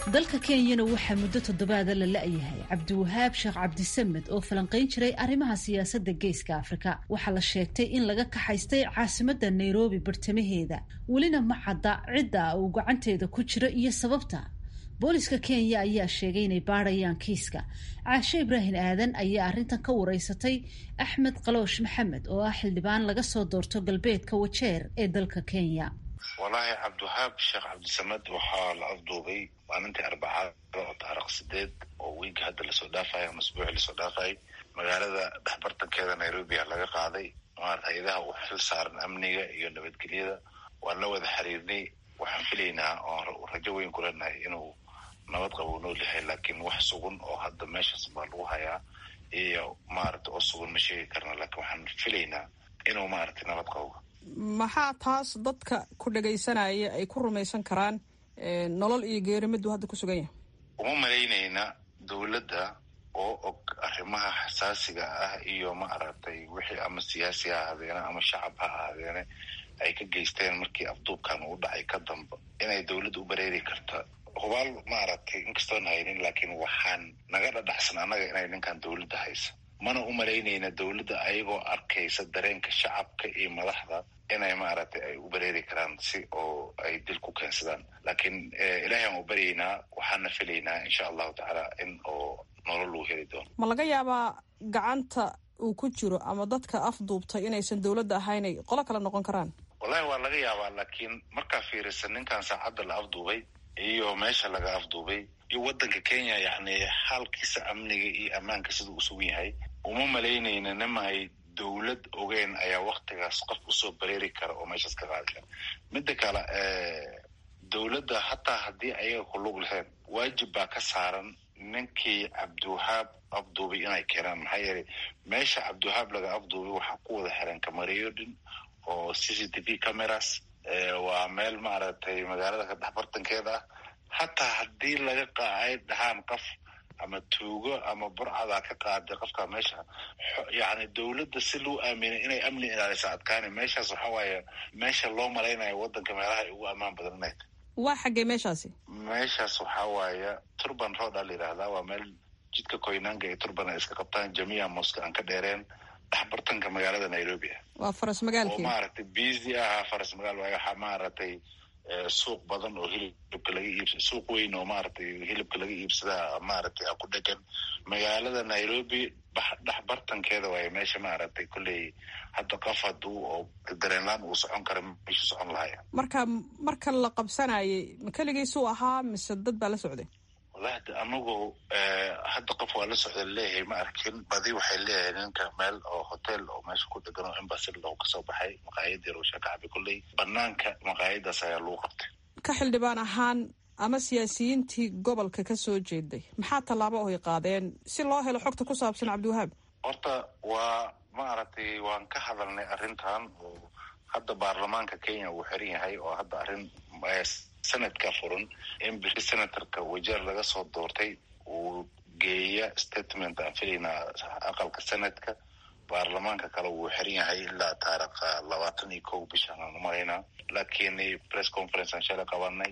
Speaker 1: dalka kenyana waxaa muddo toddobaada la la-yahay cabdiwahaab sheekh cabdisamed oo falanqayn jiray arrimaha siyaasadda geeska afrika waxaa la sheegtay in laga kaxaystay caasimadda nairobi bartamaheeda welina ma cadda cidda uu gacanteeda ku jiro iyo sababta booliska kenya ayaa sheegay inay baadhayaan kiiska caashe ibraahim aadan ayaa arrintan ka wareysatay axmed qaloosh maxamed oo ah xildhibaan laga soo doorto galbeedka wajeer ee dalka kenya
Speaker 13: wallaahi cabdiwahaab sheekh cabdisamed waxaa la afduubay maalintii arbacada oo taariikh sideed oo wiiga hadda lasoo dhaafayo ama asbuucii lasoo dhaafayay magaalada dhexbartankeeda nairobi a laga qaaday maarata hay-adaha u xil saaran amniga iyo nabadgelyada waan la wada xiriirnay waxaan filaynaa oo rajo weyn ku leenahay inuu nabad qabo u nool yahay laakiin wax sugan oo hadda meeshaas baa lagu hayaa iyo maarata oo sugan ma sheegi karna laakiin waxaan filaynaa inuu maaragtay nabad qabo
Speaker 14: maxaa taas dadka ku dhagaysanaya ay ku rumaysan karaan nolol iyo geerimadu hadda ku sugan yahay
Speaker 13: uma malaynayna dowladda oo og arrimaha xasaasiga ah iyo ma aragtay wixii ama siyaasi ha ahaadeene ama shacab ha ahaadeene ay ka geysteen markii afduubkan uu dhacay ka damba inay dowladda u bareeri karta hubaal maaragtay inkastoon haynin laakiin waxaan naga dhadhaxsan annaga inay ninkan dowladda haysa mana u malaynayna dowladda ayagoo arkaysa dareenka shacabka iyo madaxda inay maaragtay ay u bareeri karaan si oo ay dil ku keensadaan laakiin ilaahay aan u baryaynaa waxaana filaynaa insha allahu tacaala in oo nolol uu heli doono
Speaker 14: ma laga yaabaa gacanta uu ku jiro ama dadka afduubtay inaysan dowladda ahaynay qolo kale noqon karaan
Speaker 13: wallahi waa laga yaabaa laakiin markaa fiirisa ninkan saacadda la afduubay iyo meesha laga afduubay iyo waddanka kenya yacni xaalkiisa amniga iyo ammaanka siduu u sugan yahay uma malaynayna nima ay dowlad ogeen ayaa waktigaas qof usoo bareeri kara oo meeshaas ka qaadi kara midda kale dowladda hataa haddii ayaga ku lug lahayn waajib baa ka saaran ninkii cabdiwahaab afduubay inay keenaan maxaa yeelay meesha cabdiwahaab laga afduubay waxaa ku wada xiran kamareeyo dhin oo c c t v cameras waa meel maaragtay magaalada ka dhexbartankeeda ah hataa haddii laga qaay dhahaan qof ama tuugo ama burcada ka qaaday qofka meesha yani dowladda si loo aaminay inay amni ilaalisa adkaani meeshaas waxa waaye meesha loo malaynayo waddanka meelaha ay ugu ammaan badan inay
Speaker 14: waa xaggee meeshaasi
Speaker 13: meeshaas waxaa waaye turban road a la yidhaahdaa waa meel jidka koynaanka iyo turban ay iska qabtaan jamiica moska aan ka dheereen dhexbartanka magaalada nairobi ah
Speaker 14: waa faras magaalkii
Speaker 13: oo maaragtay busy ahaa faras magaal waayo waxaa maaragtay suuq badan oo hilibka laga iibsa suuq weyn oo maaragtay hilibka laga iibsadaa maaragtay ku dhegan magaalada nairobi dhex bartankeeda waayo meesha maaragtay kolley hadda qof haduu oo dareenlaan uu socon kara meeshu socon lahaya
Speaker 14: marka marka la qabsanayay ma keligiisuu ahaa mise dad baa la socday
Speaker 13: wallahi de anagu hadda qof waa la socda leeyahay ma arkin badi waxay leeyahay ninka meel oo hotel oo meesha ku dhegan oo embasy loo kasoo baxay maqaayad yar oo shakacabi kolley banaanka maqaayadaas ayaa lagu qabtay
Speaker 14: ka xildhibaan ahaan ama siyaasiyiintii gobolka ka soo jeeday maxaa tallaabo oy qaadeen si loo helo xogta ku saabsan cabdiwahaab
Speaker 13: horta waa maaragtay waan ka hadalnay arrintan oo hadda baarlamaanka kenya uu xiran yahay oo hadda arrin sanadka furan in biri senatorka wajeer laga soo doortay uu geeya statement aan filaynaa aqalka senadka baarlamaanka kale wuu xiran yahay ilaa taarikha labaatan iyo kow bishaan aan umalaynaa laakiin press conference aan shalay qabanay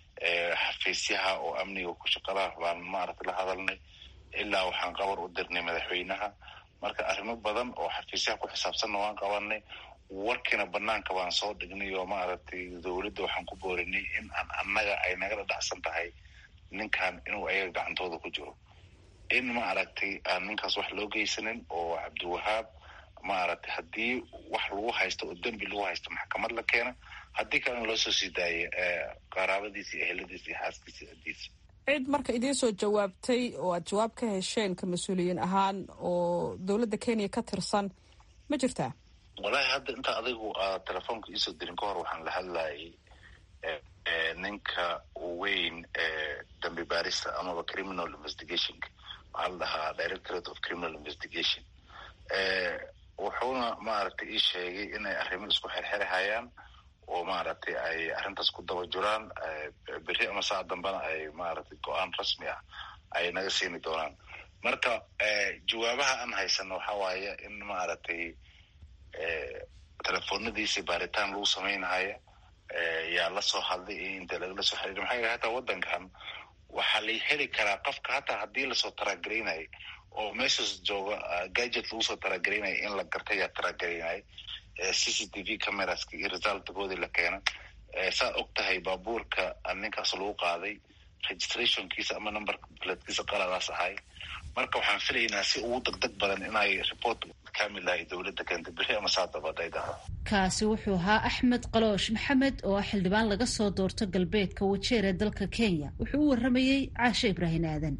Speaker 13: xafiisyaha oo amniga ku shaqalaha baan maaragtay la hadalnay ilaa waxaan qabar u dirnay madaxweynaha marka arrimo badan oo xafiisyaha ku xisaabsanna waan qabanay warkiina banaanka baan soo dhignay oo maaragtay dowladda waxaan ku boorinay in aan annaga ay naga dhadhacsan tahay ninkan inuu ayaga gacantooda ku jiro in maaragtay aan ninkaas wax loo geysanin oo cabdiwahaab maaragtay haddii wax lagu haysto oo dembi lagu haysto maxkamad la keena haddii kalena loo soo sii daayo qaraabadiisa iyo eheladiisa iyo xaaskiisa adiisa
Speaker 14: cid marka idiin soo jawaabtay oo aad jawaab ka hesheen ka mas-uuliyiin ahaan oo dowladda kenya ka tirsan ma jirtaa
Speaker 13: wallahi hadda inta adigu aad telefoonka iisoo dirin ka hor waxaan la hadlayay ninka weyn ee dambi baarista amaba criminal investigationka waxaa la dhahaa directorate of criminal investigation wuxuuna maaragtay ii sheegay inay arrimo isku xerxerahayaan oo maaragtay ay arrintaas ku daba jiraan beri ama saa dambena ay maaragtay go-aan rasmi ah ay naga siini doonaan marka jawaabaha aan haysano waxa waaye in maaragtay telefoonadiisi baaritaan lagu samaynahaya yaa lasoo hadlay iyo inta lagala soo xiriir maxaa yeel hataa waddankan waxaa la heli karaa qofka hataa haddii lasoo taragareynayo oo meeshaas jooga gadget lagu soo taragareynayo in la garta ayaa taragareynayo c c t v cameraska iyo resultgoodii la keena saad og tahay baabuurka ninkaas lagu qaaday registrationkiisa ama number platkiisa qaladaas ahay marka waxaan filaynaa si ugu degdeg badan inay report kamil ahay dowladda keenta beri ama saadaba haday dhahdo
Speaker 1: kaasi wuxuu ahaa axmed qaloosh maxamed oo ah xildhibaan laga soo doorto galbeedka wajeer ee dalka kenya wuxuu u waramayey caashe ibraahin aadan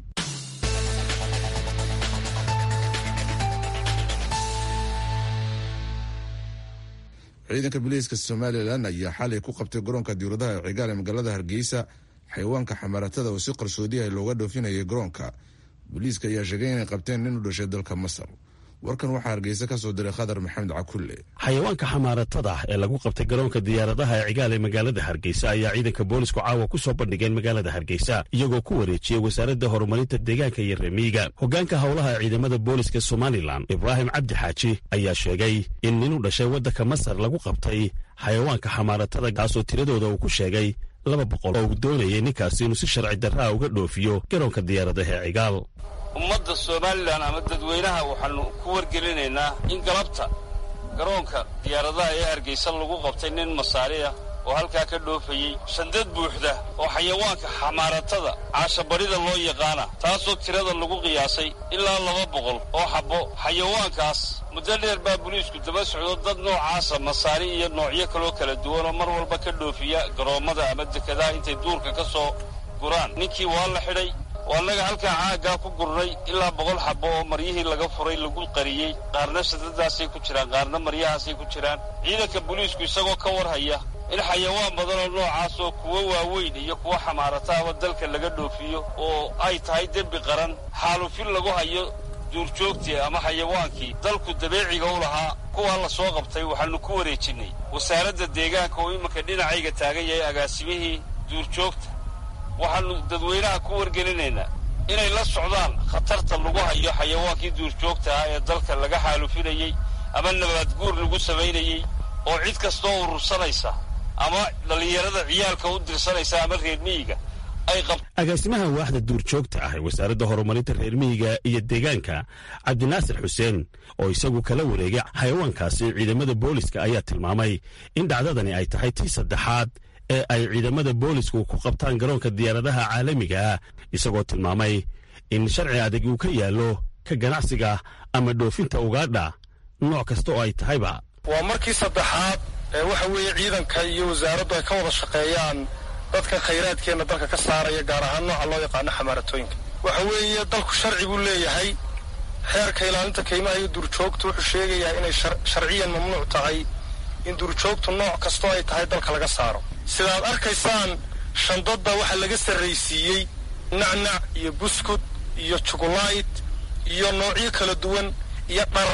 Speaker 2: ciidanka booliiska somalilan ayaa xalay ku qabtay garoonka diuradaha ee cigaal ee magaalada hargeysa xayawaanka xamaaratada oo si qarsoodiyaha looga dhoofinayay garoonka booliiska ayaa sheegay inay qabteen nin u dhashay dalka masar warkan waxaa hargeysa ka soo diray khadar maxamed cakulle
Speaker 11: xayawaanka xamaaratada ee lagu qabtay garoonka diyaaradaha ee cigaal ee magaalada hargeysa ayaa ciidanka boolisku caawa ku soo bandhigeen magaalada hargeysa iyagoo ku wareejiyey wasaaradda horumarinta deegaanka iyo remiiga hoggaanka howlaha ciidamada booliska somalilan ibraahim cabdi xaaji ayaa sheegay in nin u dhashay waddanka masar lagu qabtay xayawaanka xamaaratada kaasoo tiradooda uu ku sheegay laba boqol oo uu doonayay ninkaasi inuu si sharci darraa uga dhoofiyo garoonka diyaaradaha ee cigaal
Speaker 15: ummadda somalilan ama dadweynaha waxaanu ku wargelinaynaa in galabta garoonka diyaaradaha ee hargeysa lagu qabtay nin masaariya oo halkaa ka dhoofayey shandad buuxda oo xayawaanka xamaaratada caashabadhida loo yaqaana taasoo tirada lagu qiyaasay ilaa laba boqol oo xabbo xayawaankaas muddo dheer baa boliisku daba socdo dad noocaasa masaari iyo noocyo kaloo kala duwan oo mar walba ka dhoofiya garoommada ama dekadaha intay duurka ka soo guraan ninkii waa la xidhay oo annaga halkaa caaggaa ku gurnay ilaa boqol xabbo oo maryihii laga furay lagu qariyey qaarna shadadaasay ku jiraan qaarna maryahaasay ku jiraan ciidanka boliisku isagoo ka warhaya in xayawaan badan oo noocaas oo kuwo waaweyn iyo kuwo xamaarataaba dalka laga dhoofiyo oo ay tahay dembi qaran xaalufin lagu hayo duurjoogtii ama xayawaankii dalku dabeeciga u lahaa kuwaa la soo qabtay waxaannu ku wareejinnay wasaaradda deegaanka oo iminka dhinacayga taagan yahay agaasimihii duurjoogta waxaannu dadweynaha ku wargelinaynaa inay la socdaan khatarta lagu hayo xayawaankii duurjoogta ah ee dalka laga xaalufinayey ama nabaadguur lagu samaynayey oo cid kastoo urursanaysa ama dhallinyarada ciyaalka u dirsanaysa ama reer miyiga ay qab
Speaker 11: agaasimaha waaxda duurjoogta ah ee wasaaradda horumarinta reer miyiga iyo deegaanka cabdinaasir xuseen oo isagu kala wareegay xayawaankaasi ciidamada booliska ayaa tilmaamay in dhacdadani ay tahay tii saddexaad ee ay ciidamada boolisku ku qabtaan garoonka diyaaradaha caalamiga ah isagoo tilmaamay in sharci adag uu ka yaallo ka ganacsiga ama dhoofinta ugaadha nooc kasta oo ay tahayba
Speaker 16: waa markii saddexaad ee waxa weeye ciidanka iyo wasaaraddu ay ka wada shaqeeyaan dadka khayraadkeenna dalka ka saaraya gaar ahaan nooca loo yaqaano xamaaratooyinka waxa weeye dalku sharci buu leeyahay xeerka ilaalinta kaymaha iyo duurjoogta wuxuu sheegayaa inay sharciyan mamnuuc tahay in duurjoogtu nooc kastoo ay tahay dalka laga saaro sidaad arkaysaan shandadda waxaa laga sarraysiiyey nacnac iyo buskud iyo jugulayt iyo noocyo kala duwan iyo dhar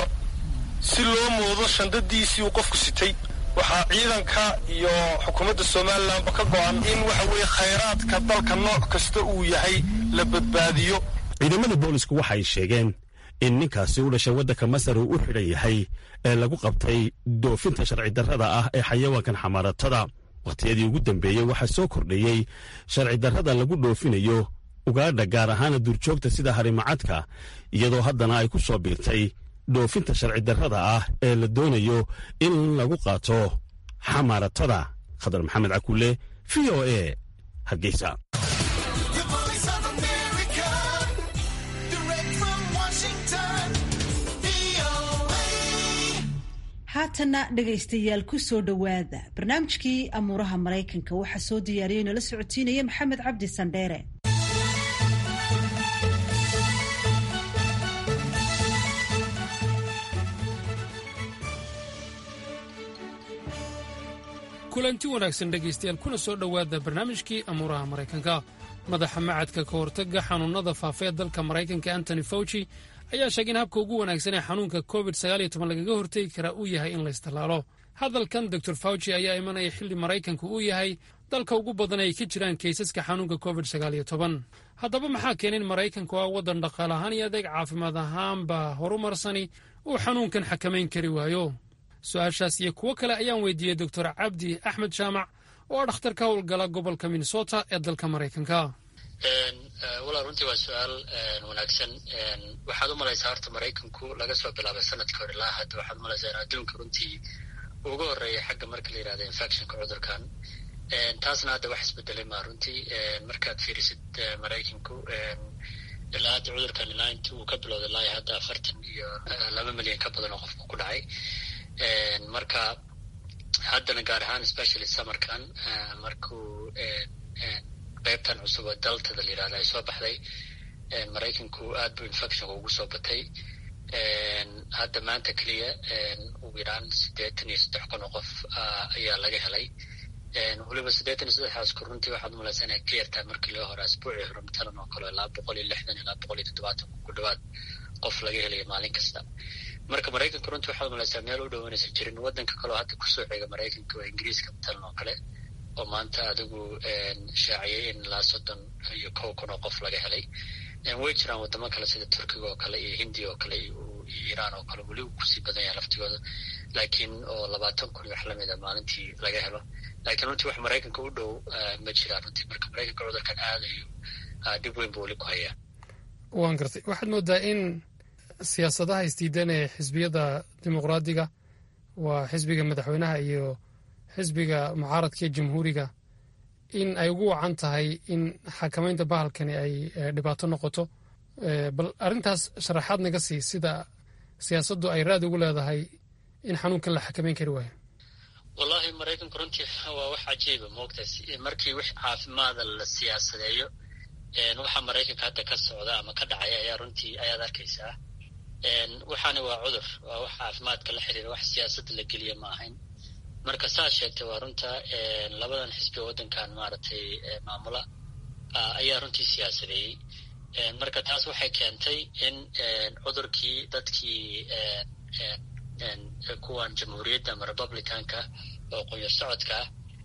Speaker 16: si loo moodo shandadiisii uu qofku sitay waxaa ciidanka iyo xukuumadda somalilanba ka go'an in waxa weeye khayraadka dalka nooc kasta uu yahay la badbaadiyo
Speaker 11: ciidamada boolisku waxay sheegeen in ninkaasi u dhashay waddanka masar uu u xidhan yahay ee lagu qabtay doofinta sharci darrada ah ee xayawaankan xamaaratada wakhtiyadii ugu dambeeyey waxaa soo kordhayey sharci darrada lagu dhoofinayo ugaadha gaar ahaana duurjoogta sida harimacadka iyadoo haddana ay ku soo biirtay dhoofinta sharci darrada ah ee la doonayo in lagu qaato xamaaratada khadar maxamed cakulle v o a hargeysa
Speaker 1: haatanna dhegaystayaal ku soo dhowaada barnaamijkii amuuraha maraykanka waxaa soo diyaariyey nala socotiinaya maxamed cabdi sandheere
Speaker 17: kulanti wanaagsan dhegaystayaal kuna soo dhowaada barnaamijkii amuuraha maraykanka madaxa macadka ka hortagga xanuunnada faafa ee dalka maraykanka antony fauci ayaa sheegay in habka ugu wanaagsan ee xanuunka covid lagaga hortegi karaa uu yahay in laystallaalo hadalkan dor fauci ayaa imanaya xilli maraykanku uu yahay dalka ugu badan ay ka jiraan kaysaska xanuunka covid haddaba maxaa keenay in maraykanku ah waddan dhaqaale ahaan iyo adeeg caafimaad ahaanba horumarsani uu xanuunkan xakamayn kari waayo su-aashaas iyo kuwo kale ayaan weydiiyey doctor cabdi axmed jaamac oo ah dhakhtar ka howlgala gobolka minnesota ee dalka maraykanka
Speaker 18: walaa runtii waa su-aal wanaagsan waxaad u malaysaa horta maraykanku laga soo bilaabay sanadkii hore ilaa hadda waxaad umalaysaa in adduunka runtii ugu horeeya xagga marka la yirahda infectionka cudurkan taasna hadda wax isbedelay maa runtii markaad fiirisid maraykanku ilaa hadda cudurkan ilaa intii uu ka bilowday ilaa hadda afartan iyo laba milyan ka badan oo qofku ku dhacay marka haddana gaar ahaan specially summerkan markuu qaybtan cusub oo daltada la yirahda ay soo baxday maraykanku aad buu infectionka ugu soo batay hadda maanta keliya ugu yaraan siddeetan iyo saddex kun oo qof ayaa laga helay weliba siddeetan iyo saddexdaasku runtii waxaad umalaysaa inay ka yartahay markii loo hore asbuucii hore matalan oo kale ilaa boqol iyo lixdan ilaa boqol iyo toddobaatan ku dhawaad qof laga helaya maalin kasta marka maraykanka runtii waxaad umalaysaa meel u dhowanaysa jirin waddanka kaleo hadda kusoo xiga maraykanka waa ingiriiska matalan oo kale oo maanta adigu shaaciyay in ilaa soddon iyo kow kun oo qof laga helay way jiraan wadamo kale sida turkiga oo kale iyo hindiya oo kale iyo iiraan oo kale weli uu kusii badan yahay laftigooda laakiin oo labaatan kun iyo wax lamid a maalintii laga helo laakiin runtii wax maraykanka u dhow ma jiraan runtii marka maraykanka cudurkan aadayo dhib weyn buu weli ku hayaa
Speaker 17: waan gartay waxaad moodaa in siyaasadaha isdiidan ee xisbiyada dimuqraadiga waa xisbiga madaxweynaha iyo xisbiga mucaaradka ee jamhuuriga in ay ugu wacan tahay in xakamaynta bahalkani ay dhibaato noqoto bal arrintaas sharaxaad naga sii sida siyaasaddu ay raad ugu leedahay in xanuunkan la xakamayn kari waayo
Speaker 18: wallahi maraykanku runtii waa wax cajiiba moogta markii wix caafimaada la siyaasadeeyo waxa maraykanka hadda ka socda ama ka dhacaya ayaa runtii ayaad arkaysaa waxaana waa cudur waa wax caafimaadka la xiriira wax siyaasadda la geliya ma ahayn marka saa sheegtay waa runta labadan xisbi waddankan maaragtay maamula ayaa runtii siyaasadeeyey marka taas waxay keentay in cudurkii dadkii kuwan jamhuuriyadda ama republicanka oo qoyo socodka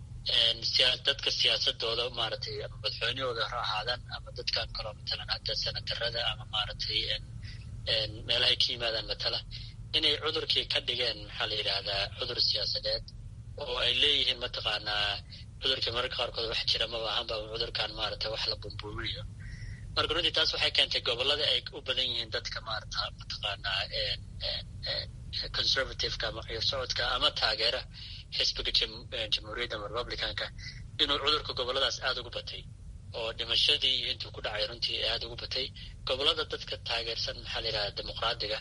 Speaker 18: ah dadka siyaasadooda maaragtay ama madaxweynahooda ha ahaadaan ama dadkan kaloo matalan hadda senatarada ama maaragtay meelahay ka yimaadaan matala inay cudurkii ka dhigeen maxaa la yidhaahdaa cudur siyaasadeed oo ay leeyihiin mataqaanaa cudurkii mararka qaarkood wax jira maba ahaanba cudurkan maaragtay wax la bumbuuminayo marka runtii taas waxay keentay gobolada ay u badan yihiin dadka maarata mataqaanaa conservativeka ama ciyo socodka ama taageera xisbiga jamhuuriyadda ama republicanka inuu cudurka goboladaas aada ugu batay oo dhimashadii intuu ku dhacay runtii aada ugu batay gobolada dadka taageersan maxaa la yidhahda dimuqraadiga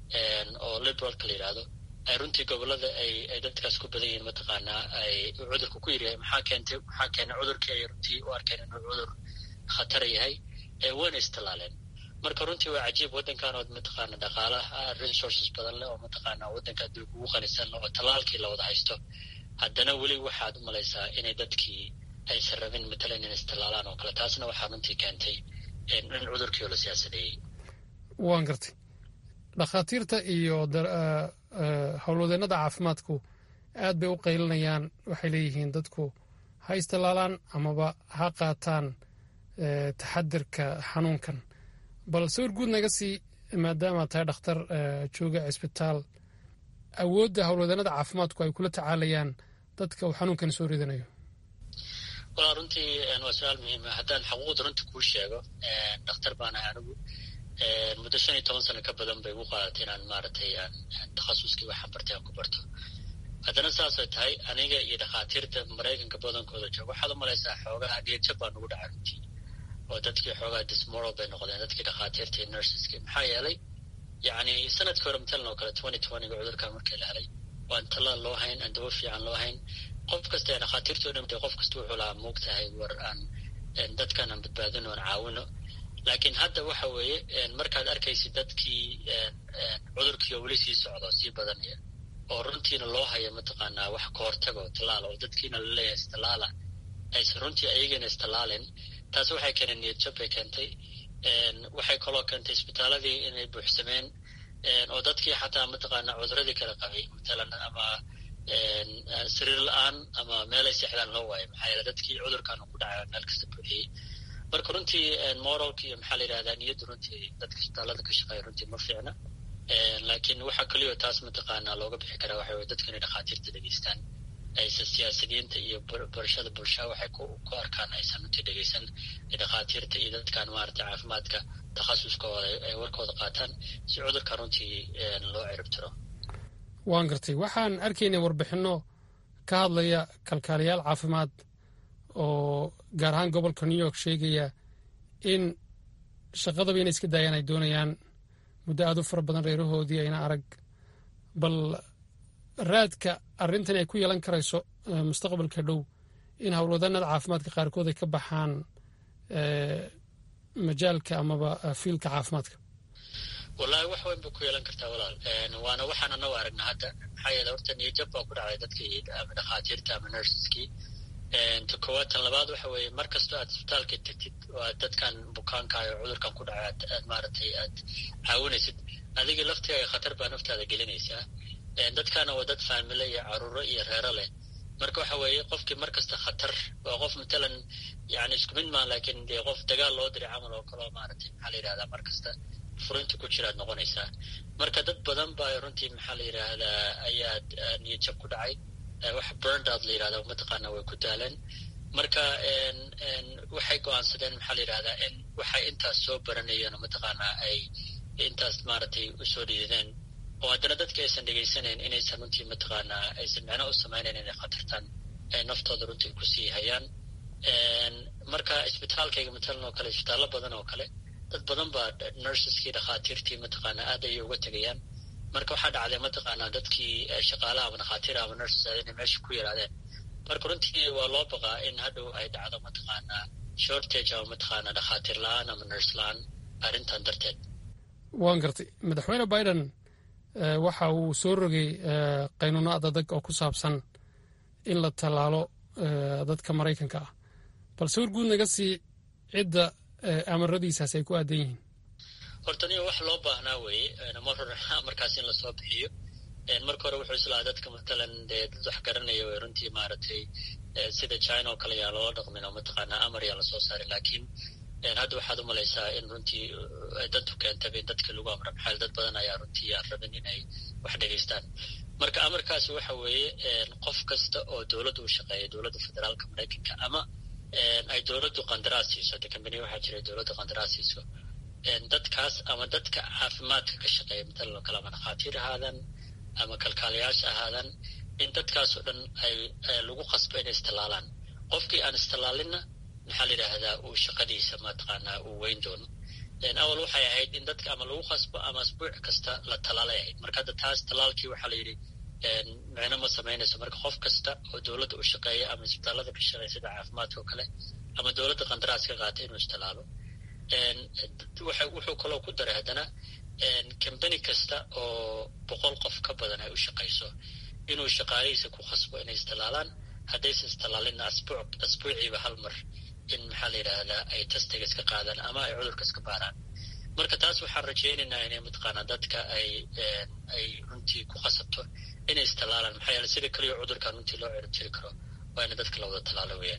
Speaker 18: oo liberalka la yidhahdo ay runtii gobolada ay ay dadkaas ku badan yihiin mataqaanaa ay cudurka ku yaryahay maxaa keentay maxaa keenay cudurkii ay runtii u arkeen inuu cudur khatar yahay wayna istilaaleen marka runtii waa cajiib waddankan oo mataqaana dhaqaalaha resources badan leh oo mataqaana waddanka adduunka ugu qanisan oo tallaalkii la wada haysto haddana weli waxaad u malaysaa inay dadkii aysan rabin matalan in istilaalaan oo kale taasna waxaa runtii keentay in cudurkii oo la siyaasadeeyey
Speaker 17: waan gartay dhakhaatiirta iyo howlwadeennada caafimaadku aad bay u qaylinayaan waxay leeyihiin dadku ha istilaalaan amaba ha qaataan taxadirka xanuunkan bal sawir guud naga sii maadaama tahay dhakhtar jooga cisbitaal awoodda howlwadeennada caafimaadku ay kula tacaalayaan dadka uu xanuunkan soo ridanayo
Speaker 18: walaa runtii waa su-aal muhiima haddaan xaquuqda runtii kuu sheego dhakhtar baan ahay anigu muddo shan iyo toban sano ka badan bay igu qaadatay inaan maaragtay aan takhasuskii waxaan bartay aan ku barto haddana saasay tahay aniga iyo dhakhaatiirta maraykanka badankooda jooga waxaad u malaysaa xoogaha niyadjab baa nugu dhacay runtii oo dadkii xoogaha dismoral bay noqdeen dadkii dhakhaatiirta iyo nurseski maxaa yeelay yacni sanadkii hore matalan oo kale twenty twentyga cudurkan markii la helay waan tallaal loo hayn aan dawo fiican loo hayn qof kasta ee dhakhaatiirta o dhan qof kasta wuxuu lahaa moogtahay war aan dadkan aan badbaadino aan caawino laakiin hadda waxa weeye markaad arkaysid dadkii cudurkii oo weli sii socdo sii badanaya oo runtiina loo hayo mataqaanaa wax ka hortago tallaala oo dadkiina laleeyahay istallaala aysan runtii ayagana istallaalin taas waxay keeneen niyad jab bay keentay waxay kaloo keentay isbitaaladii inay buuxsameen oo dadkii xataa mataqaanaa cuduradii kala qabay matalan ama sariir la-aan ama meelay seexdaan loo waayo maxaa yeele dadkii cudurkan ku dhacay meel kasta buuxiyey marka runtii moralka iyo maxaa la yidhahdaa niyadda runtii dadka isbitaalada ka shaqeeya runtii ma fiicna laakiin waxaa keliyo taas mataqaanaa looga bixi karaa waxa weye dadku inay dhakhaatiirta dhegeystaan aysan siyaasiyiinta iyo barashada bulshada waxay ku arkaan aysan runtii dhegeysan dhakhaatiirta iyo dadkan maarata caafimaadka takhasuskooda ay warkooda qaataan si cudurka runtii loo ciribtiro
Speaker 17: waan gartay waxaan arkaynay warbixinno ka hadlaya kalkaaliyaal caafimaad oo gaar ahaan gobolka new york sheegaya in shaqadaba inay iska daayaan ay doonayaan muddo aad u fara badan reerahoodii ayna arag bal raadka arrintan ay ku yeelan karayso mustaqbalka dhow in howlwadanada caafimaadka qaarkood ay ka baxaan majaalka amaba fiilka caafimaadka
Speaker 18: wallahi wax weyn bay ku yeelan kartaa walaal waana waxaan anagu aragna hadda maxaa yeele horta niyajab baa ku dhacday dadkii ama dhakhaatiirta ama nurseskii ta koowaad tan labaad waxa weeye mar kastoo aad isbitaalka tagtid oo aad dadkan bukaankayo cudurkan ku dhacay aad aad maaragtay aad caawinaysid adiga laftigaaga khatar baa naftaada gelinaysaa dadkana waa dad faamile iyo caruuro iyo reero leh marka waxa weeye qofkii mar kasta khatar waa qof matalan yani isku mid maan laakiin dee qof dagaal loo diray camal oo kaleo maaragtay maxaa la yidhahdaa mar kasta furinta ku jiraad noqonaysaa marka dad badan baa runtii maxaa la yidhaahdaa ayaad niyadjab ku dhacay wax burndout la yidhahda mataqaana way ku daaleen marka waxay go-aansadeen maxaa la yidhahdaa in waxay intaas soo baranayeen mataqaanaa ay intaas maaragtay usoo dhiideen oo haddana dadka aysan dhegaysanayn inaysan runtii mataqaanaa aysan micno u samaynayn inay khatartan ay naftooda runtii kusii hayaan marka isbitaalkayga matalan oo kale isbitaallo badan oo kale dad badan baa nurseskii dhakhaatiirtii mataqaanaa aad ayay uga tegayaan marka waxaa dhacday mataqaanaa dadkii shaqaalaha ama dhakhaatiir ama nurses inay meesha ku yaraadeen marka runtii waa loo baqaa in hadhow ay dhacdo mataqaanaa shortage ama mataqaanaa dhakhaatiir la-aan ama nurse la-aan arrintan darteed
Speaker 17: waan gartay madaxweyne biden waxa uu soo rogay qaynuuno adadag oo ku saabsan in la tallaalo dadka maraykanka ah balse war guud naga sii cidda amaradiisaas ay ku aadan yihiin
Speaker 18: horta niyo wax loo baahnaa weeye mar hore markaas in lasoo bixiyo marka hore wuxuu islahaa dadka matalan dee dad wax garanaya way runtii maaragtay sida china oo kale yaa loola dhaqmin oo mataqaanaa amar yaa lasoo saaray laakiin hadda waxaad u malaysaa in runtii dantu keentaba in dadka lagu amra maxaa dad badan ayaa runtii aan rabin inay wax dhegaystaan marka amarkaasi waxa weeye qof kasta oo dowladda u shaqeeya dowladda federaalka maraykanka ama ay dowladdu qandaraas siiso de kambaniya waxaa jira dowladda qandaraas siiso dadkaas ama dadka caafimaadka ka shaqeeya matalan oo kale ama dhakhaatiir ahaadan ama kalkaalayaasha ahaadan in dadkaas oo dhan ay lagu qasbo inay istallaalaan qofkii aan istallaalinna maxaa la yidhaahdaa uu shaqadiisa mataqaanaa uu weyn doono awal waxay ahayd in dadka ama lagu qasbo ama asbuuc kasta la tallaalay ahayd marka hadda taas tallaalkii waxaa la yidhi micno ma samaynayso marka qof kasta oo dowladda u shaqeeya ama isbitaallada ka shaqeeya sida caafimaadka oo kale ama dowladda qandaraas ka qaatay inuu istallaalo wuxuu kaloo ku daray haddana kambani kasta oo boqol qof ka badan ay u shaqayso inuu shaqaalihiisa ku khasbo inay istallaalaan haddaysan istallaalinna asbuuc asbuuciiba hal mar in maxaa la yidhaahdaa ay tastiga iska qaadaan ama ay cudurka iska baaraan marka taas waxaan rajaynaynaa inay mataqaanaa dadka ay ay runtii ku khasabto inay istallaalaan maxaa yeele sida keliya cudurkan runtii loo cirib jiri karo waa ina dadka la wada tallaalo weeyaan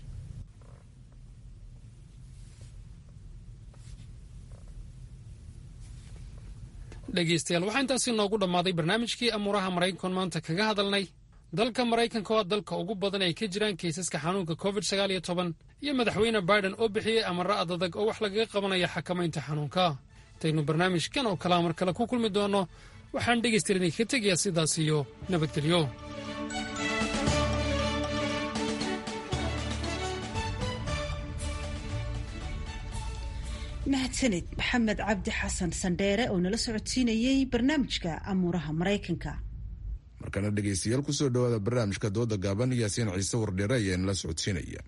Speaker 17: dhegeystayaal waxaa intaasi noogu dhammaaday barnaamijkii amuuraha maraykankoon maanta kaga hadalnay dalka maraykanka waa dalka ugu badan ay ka jiraan kaysaska xanuunka covid sagaal iyo toban iyo madaxweyne biden oo bixiyey amaro adadag oo wax lagaga qabanaya xakamaynta xanuunka intaynu barnaamijkan oo kalea mar kale ku kulmi doonno waxaan dhegaystayaal idinkaga tegayaa sidaas iyo nabadgelyo
Speaker 1: mahadsanid maxamed cabdi xasan sandheere oo nala socodsiinayey barnaamijka amuuraha maraykanka
Speaker 2: markana dhegaystayaal kusoo dhawaada barnaamijka dooda gaaban yaasiin ciise wardheere ayaa nala socodsiinaya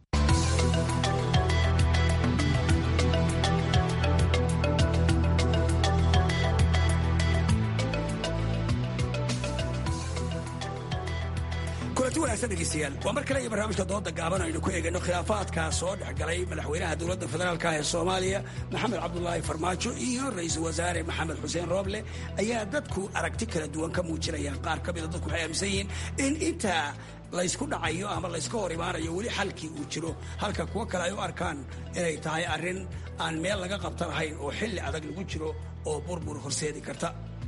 Speaker 19: kulanti wanaagsan dhegeystayaal waa mar kale iyo barnaamijka dooda gaaban aynu ku eegayno khilaafaadka soo dhex galay madaxweynaha dowladda federaalka ee soomaaliya maxamed cabdulaahi farmaajo iyo ra-iisul wasaare maxamed xuseen rooble ayaa dadku aragti kala duwan ka muujinayaan qaar ka mida dadku waxay aaminsan yihiin in intaa laysku dhacayo ama layska hor imaanayo weli xalkii uu jiro halka kuwo kale ay u arkaan inay tahay arrin aan meel laga qabta lahayn oo xilli adag lagu jiro oo burbur horseedi karta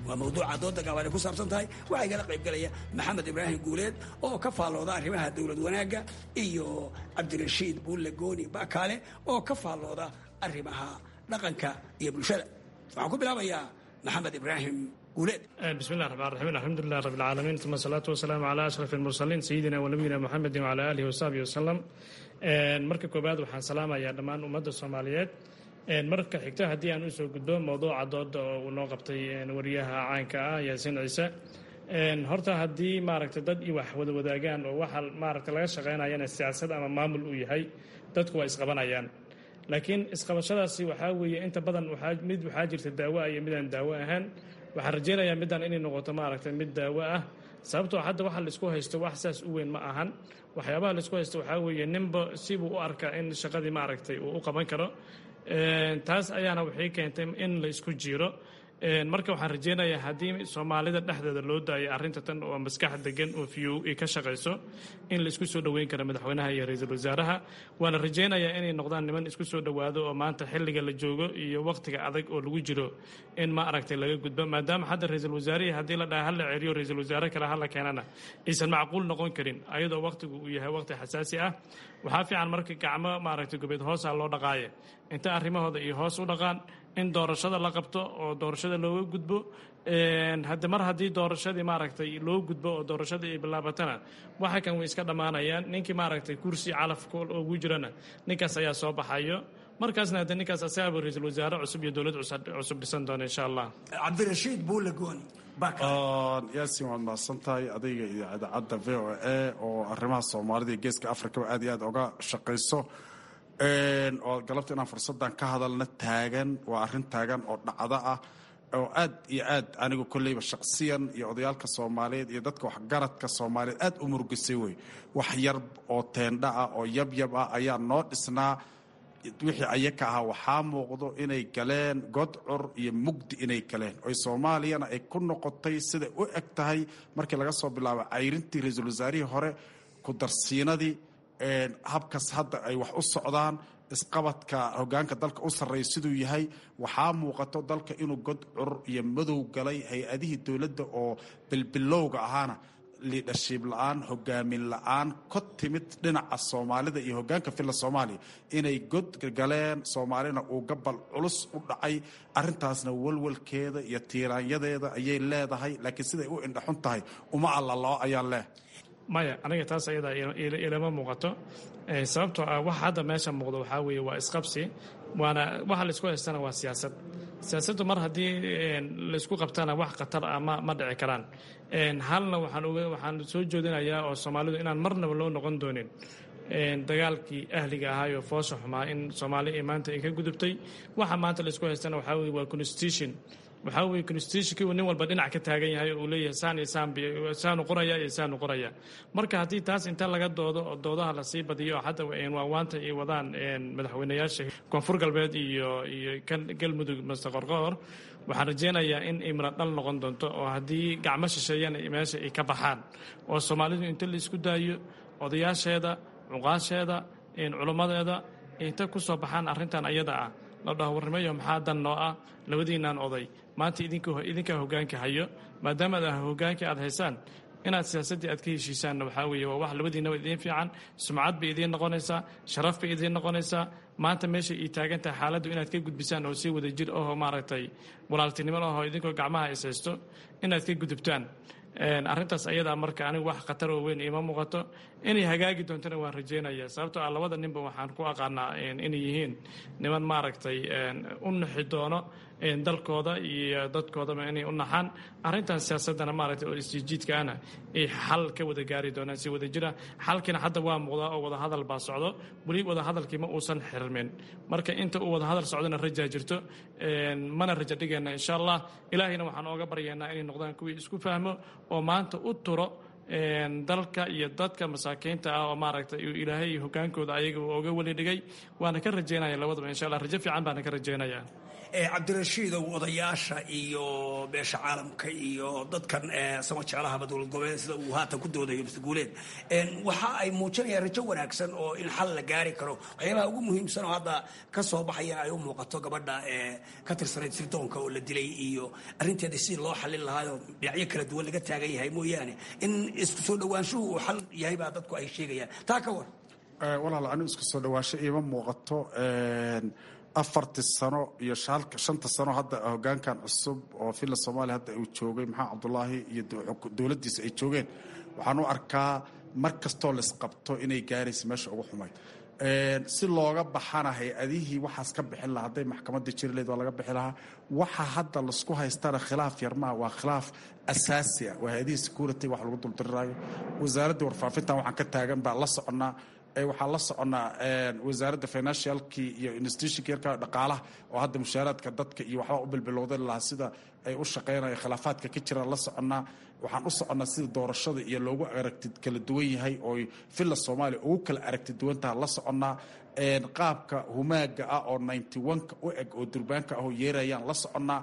Speaker 19: waa mawduuca dooda gaaban ay ku saabsan tahay waxaa igala qaybgalaya maxamed ibraahim guuleed oo ka faallooda arrimaha dowlad wanaagga iyo cabdirashiid buulle gooni bakaale oo ka faallooda arrimaha dhaqanka iyo bulshada waxaan ku bilaabayaa maxamed ibraahim guuleed
Speaker 20: bismillahi raxmaan raxiim alxamdulilah rabbi alcaalamiin uma asalaatu wasalaamu calaa ashraf almursaliin sayidina wa nabiyina muxamedin wacala aalihi wasaxbihi wasalam marka koowaad waxaan salaamayaa dhammaan ummadda soomaaliyeed marka xigta haddii aan usoo gudbo mowduuca dooda oo uu noo qabtay wariyaha caanka ah yaasiin ciise horta haddii maaragta dad i wax wada wadaagaan oo waxa maaragta laga shaqaynayana siyaasad ama maamul uu yahay dadku waa isqabanayaan laakiin isqabashadaasi waxaa weeye inta badan mid waxaa jirta daawo ah iyo midaan daawo ahaan waxaan rajaynayaa middan inay noqoto maaragta mid daawo ah sababtoo hadda waxa laisku haysto wax saas u weyn ma ahan waxyaabaha laisku haysto waxaa weeye ninba sibuu u arkaa in shaqadii maaragtay uu u qaban karo taas ayaana waxay keentay in la isku jiiro marka waxaan rajeynayaa haddii soomaalida dhexdeeda loo daayo arrinta tan oo maskax degan oo fiyow ay ka shaqayso in la isku soo dhoweyn karo madaxweynaha iyo ra-iisul wasaaraha waana rajeynayaa inay noqdaan niman isku soo dhowaado oo maanta xilliga la joogo iyo wakhtiga adag oo lagu jiro in ma aragtay laga gudbo maadaama hadda ra-iisul wasaarihii haddii la dhaha hala ceriyo ra-iisul wasaare kale hala keenana aysan macquul noqon karin ayadoo wakhtigu uu yahay wakhti xasaasi ah waxaa fiican marka gacmo maaragtay gobeed hoosa loo dhaqaaye inta arrimahooda iyo hoos u dhaqaan in doorashada la qabto oo doorashada looga gudbo hadde mar haddii doorashadii maaragtay loo gudbo oo doorashadii ay bilaabatana waxa kan way iska dhammaanayaan ninkii maaragtay kursi calafka ugu jirana ninkaas ayaa soo baxayo markaasna hadde ninkaas asaaba ra-iisul wasaare cusub iyo dowlad cusub dhisan doona insha allah
Speaker 19: cabdirashiid buulle gooni
Speaker 21: yaasin waad mahadsan tahay adayga iyo idaacadda v o a oo arrimaha soomaalida iyo geeska afrikaba aad iyo aad oga shaqayso oo galabta inaan fursaddan ka hadalna taagan waa arrin taagan oo dhacdo ah oo aad iyo aad anigu kolleyba shaqsiyan iyo odayaalka soomaaliyeed iyo dadka waxgaradka soomaaliyeed aad u murugisay wey wax yar oo teendha ah oo yabyab ah ayaa noo dhisnaa wixii ayaka ahaa waxaa muuqdo inay galeen godcur iyo mugdi inay galeen oy soomaaliyana ay ku noqotay siday u eg tahay markii laga soo bilaabo cayrintii ra-iisul wasaarihii hore ku darsiinadii habkas hadda ay wax u socdaan isqabadka hogaanka dalka u sarreeya siduu yahay waxaa muuqato dalka inuu godcur iyo madow galay hay-adihii dowladda oo bilbilowga ahaana liidhashiib la-aan hogaamin la-aan ka timid dhinaca soomaalida iyo hogaanka filla soomaaliya inay god galeen soomaalina uu gabal culus u dhacay arintaasna walwalkeeda iyo tiiraanyadeeda ayay leedahay laakiin siday u indhaxun tahay uma allaloo ayaan leeh
Speaker 20: maya aniga taas ayadaa ilama muuqato sababtoo ah waxa hadda meesha muuqdo waxaa weeye waa isqabsi waana waxa laisku haystana waa siyaasad siyaasaddu mar haddii laisku qabtana wax khatar ah ma ma dhici karaan halna waxaan waxaan soo jeedinayaa oo soomaalidu inaan marnaba loo noqon doonin dagaalkii ahliga ahaayoo foosha xumaa in soomaali ay maanta ay ka gudubtay waxa maanta laisku haystana waxaa weye waa constitution waxaa weye constitutionkii uu nin walba dhinac ka taagan yahay oo uu leeyahay saan iyo saan saanu qoraya iyo saanu qoraya marka haddii taas inta laga doodo oo doodaha lasii badiyo oo hadda waawaanta ay wadaan madaxweynayaasha koonfur galbeed iyo iyo kan galmudug master qorqoor waxaan rajeynayaa in imra dhal noqon doonto oo haddii gacmo shisheeyana meesha ay ka baxaan oo soomaalidu inta la isku daayo odayaasheeda cuqaasheeda culummadeeda inta ku soo baxaan arrintan ayada ah la dhaho warnimayo maxaa dan noo ah labadiinaan oday maanta idinkaa hogaanka hayo maadaama ad hogaanka aad haysaan inaad siyaasaddii aad ka heshiisaanna waxaa weeye waa wax labadiinaba idiin fiican sumcad bay idiin noqonaysaa sharaf bay idiin noqonaysaa maanta meesha ii taagan tahay xaaladdu inaad ka gudbisaan oo si wada jir ahoo maaragtay walaaltinimo ahoo idinkoo gacmaha is haysto inaad ka gudubtaan arrintaas ayadaa marka anigu wax khatar oo weyn iima muuqato inay hagaagi doontona waan rajeynaya sababtoo ah labada ninba waxaan ku aqaanaa inay yihiin niman maaragtay u naxi doono dalkooda iyo dadkoodaba inay u naxaan arrintan siyaasadana maaragtay oo isjijiidka ahna ay xal ka wada gaari doonaan si wada jira xalkiina hadda waa muuqdaa oo wadahadal baa socdo weli wadahadalkii ma uusan xirmin marka inta uu wadahadal socdona rajaa jirto mana raja dhigayna insha allah ilaahayna waxaan ooga baryaynaa inay noqdaan kuwii isku fahmo oo maanta u turo dalka iyo dadka masaakiinta ah oo maaragtay ilaahay hogaankooda ayaga uu oga weli dhigay waana ka rajeynaya labadaba insha allah rajo fiican baana ka rajeynaya
Speaker 19: cabdirashiidow odayaasha iyo beesha caalamka iyo dadkan sama jeclahaba dowlad goboleed sida uu haatan ku doodayo mr guuleed waxa ay muujinayaan rajo wanaagsan oo in xal la gaari karo waxyaabaha ugu muhiimsan oo hadda ka soo baxaya ay u muuqato gabadha ka tirsanayd sirdoonka oo la dilay iyo arrinteeda sidii loo xalin lahaayoo dhinacyo kala duwan laga taagan yahay mooyaane in isku soo dhowaanshuhu uu xal yahay baa dadku ay sheegayaan taa ka war
Speaker 21: walaal anigu isku soo dhawaasho iima muuqato afartii sano iyo shanta sano hadda hogaankan cusub oo villa soomaaliya hadda uu joogay maxamed cabdulaahi iyo dowladdiisa ay joogeen waxaan u arkaa mar kastoo laisqabto inay gaaraysa meesha ugu xumayd si looga baxana hay-adihii waxaas ka bixin lahaa hadday maxkamadda jiri lahayd waa laga bixi lahaa waxa hadda laisku haystana khilaaf yarmaha waa khilaaf asaasi ah waa hay-adihii security wax lagu duldiriraayo wasaaradda warfaafintan waxaan ka taagan baa la soconnaa waxaan la soconnaa wasaaradda financialkii iyo institutionka yarka dhaqaalaha oo hadda mushaaraadka dadka iyo waxbaa u bilbilowda lahaa sida ay u shaqaynayo khilaafaadka ka jiraan la soconnaa waxaan u soconnaa sida doorashada iyo loogu aragti kala duwan yahay oo villa soomaaliya ugu kala aragti duwantaha la soconnaa qaabka humaaga ah oo ninety one-ka u eg oo durbaanka ah oo yeerayaan la soconnaa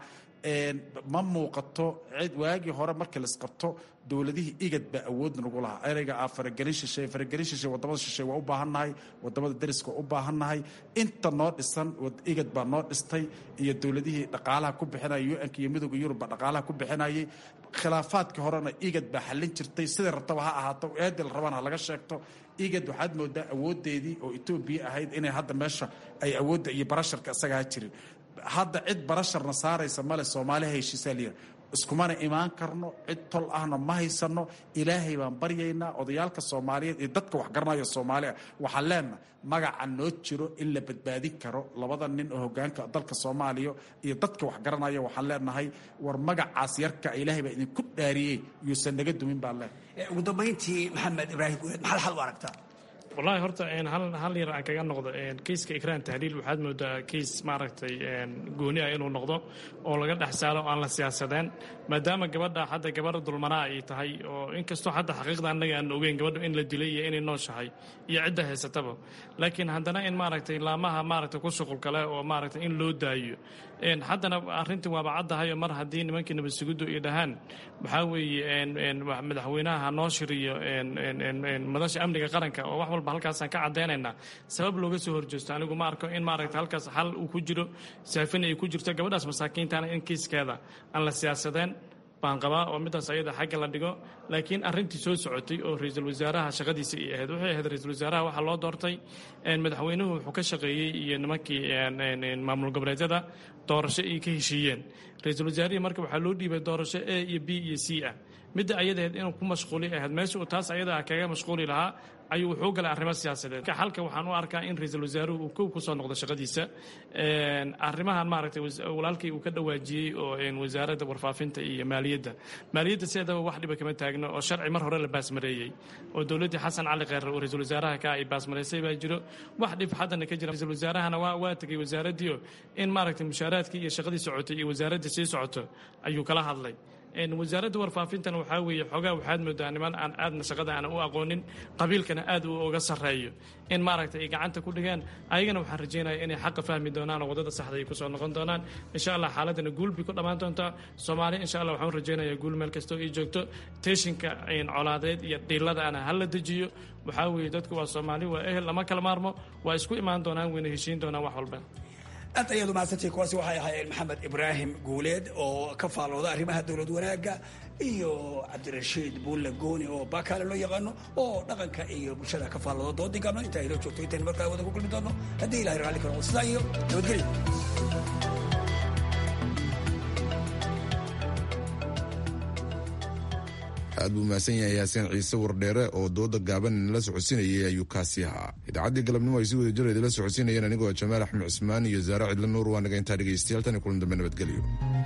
Speaker 21: ma muuqato cid waagii hore markii laisqabto dowladihii igad baa awood nagu lahaa ereyga ah faragelin shisheeye faragelin shisheeye wadamada shisheeye waa u baahannahay wadamada dariska waa u baahannahay inta noo dhisan igad baa noo dhistay iyo dowladihii dhaqaalaha ku bixinaya u-nka iyo midooda yurub baa dhaqaalaha ku bixinayay khilaafaadkii horena igad baa xallin jirtay siday rabtaba ha ahaato eedil rabana ha laga sheegto igad waxaad moodaa awoodeedii oo etoobiya ahayd inay hadda meesha ay awoodda iyo barasharka isaga ha jirin hadda cid barasharna saaraysa male soomaaliha heshiisaa layidha iskumana imaan karno cid tol ahna ma haysano ilaahay baan baryaynaa odayaalka soomaaliyeed iyo dadka waxgaranaya soomaaliya waxaan leenaha magaca noo jiro in la badbaadin karo labada nin oo hogaanka dalka soomaaliya iyo dadka waxgaranaya waxaan leenahay war magacaas yarka ilaahay baa idinku dhaariyey yuusan naga dumin baan leenahay
Speaker 19: ugu dambayntii maxamed ibraahim guuleed maxaad xal u aragtaa
Speaker 20: wallaahi horta hal yar aan kaga noqdo keyska ikraan tahliil waxaad moodaa keys maaragtay gooni ah inuu noqdo oo laga dhex saalo aan la siyaasadeen maadaama gabadha hadda gabadha dulmanaa ay tahay oo inkastoo hadda xaqiiqda annaga aan ogeyn gabadha in la dilay iyo inay nooshahay iyo cidda haysataba laakiin haddana in maaragtay laamaha maaragtay ku shuqul kale oo maaragtay in loo daayo haddana arrintii waaba caddahayo mar haddii nimankii nabadsugiddu ay dhahaan waxaa weeye madaxweynaha ha noo shiriyo madasha amniga qaranka oo wax walba halkaasaan ka caddaynaynaa sabab looga soo horjeesto anigu ma arko in maaragta halkaas xal uu ku jiro saafin ay ku jirto gabadhaas masaakiintana in kiiskeeda aan la siyaasadeen baan qabaa oo midaas ayada xagga la dhigo laakiin arrintii soo socotay oo ra-iisul wasaaraha shaqadiisa ay ahayd waxay ahayd ra-iisul wasaaraha waxaa loo doortay madaxweynuhu wuxuu ka shaqeeyey iyo nimankii maamul goboleedyada doorasho ay ka heshiiyeen ra-iisul wasaarihii marka waxaa loo dhiibay doorasho a iyo b iyo c ah midda ayadaheed inuu ku mashquuli ahayd meesha uu taas ayada kaga mashquuli lahaa ayuu wuxuu galay arrimo siyaasadeed xalka waxaan u arkaa in ra-iisul wasaaruhu uu kow kusoo noqdo shaqadiisa arrimahan maaragtay walaalkii uu ka dhawaajiyey oo wasaaradda warfaafinta iyo maaliyadda maaliyadda sideedaba wax dhiba kama taagno oo sharci mar hore la baasmareeyey oo dowladdii xasan cali kheyre oo ra-iisul wasaaraha ka ay baasmareysay baa jiro wax dhib haddana ka jira ra-iisul wasaarahana waa waa tegey wasaaraddiio in maaragtay mushaaraadkii iyo shaqadii socotay iyo wasaaraddii sii socoto ayuu kala hadlay wasaaradda warfaafintana waxaa weeye xoogaa waxaad moodaa niman aan aadna shaqada aan u aqoonin qabiilkana aad uu uga sarreeyo in maaragtay ay gacanta ku dhigaan ayagana waxaan rajeynaya inay xaqa fahmi doonaan oo waddada saxda ay kusoo noqon doonaan insha allah xaaladana guul bay ku dhammaan doontaa soomaaliya insha allah waxaan rajeynayaa guul meel kastoo ay joogto teeshinka colaadeed iyo dhiiladaana ha la dejiyo waxaa weeye dadku waa soomaali waa ehel lama kala maarmo waa isku imaan doonaan wayna heshiin doonaan wax walba
Speaker 19: aad ayaad umahadsantay kuwaasi waxay ahaayeen maxamed ibraahim guuleed oo ka faallooda arrimaha dowlad wanaagga iyo cabdirashiid buulle gooni oo baakaale loo yaqaano oo dhaqanka iyo bulshada ka faallooda doodii gaabna intaa inoo joogto intaynu markaa wada ku kulmi doono haddii ilahay raalli ka noqdo sidaa iyo nabadgelyo
Speaker 2: aad buu mahadsan yahay yaasiin ciise wardheere oo dooda gaaban la socodsiinayay ayuu kaasi ahaa idaacaddii galabnimo ay si wada jir idinla socodsiinayeen anigoo jamaal axmed cismaan iyo zaare cidla nuur waa naga intaa dhegaystayaal tan iyo kulan dambe nabadgelyo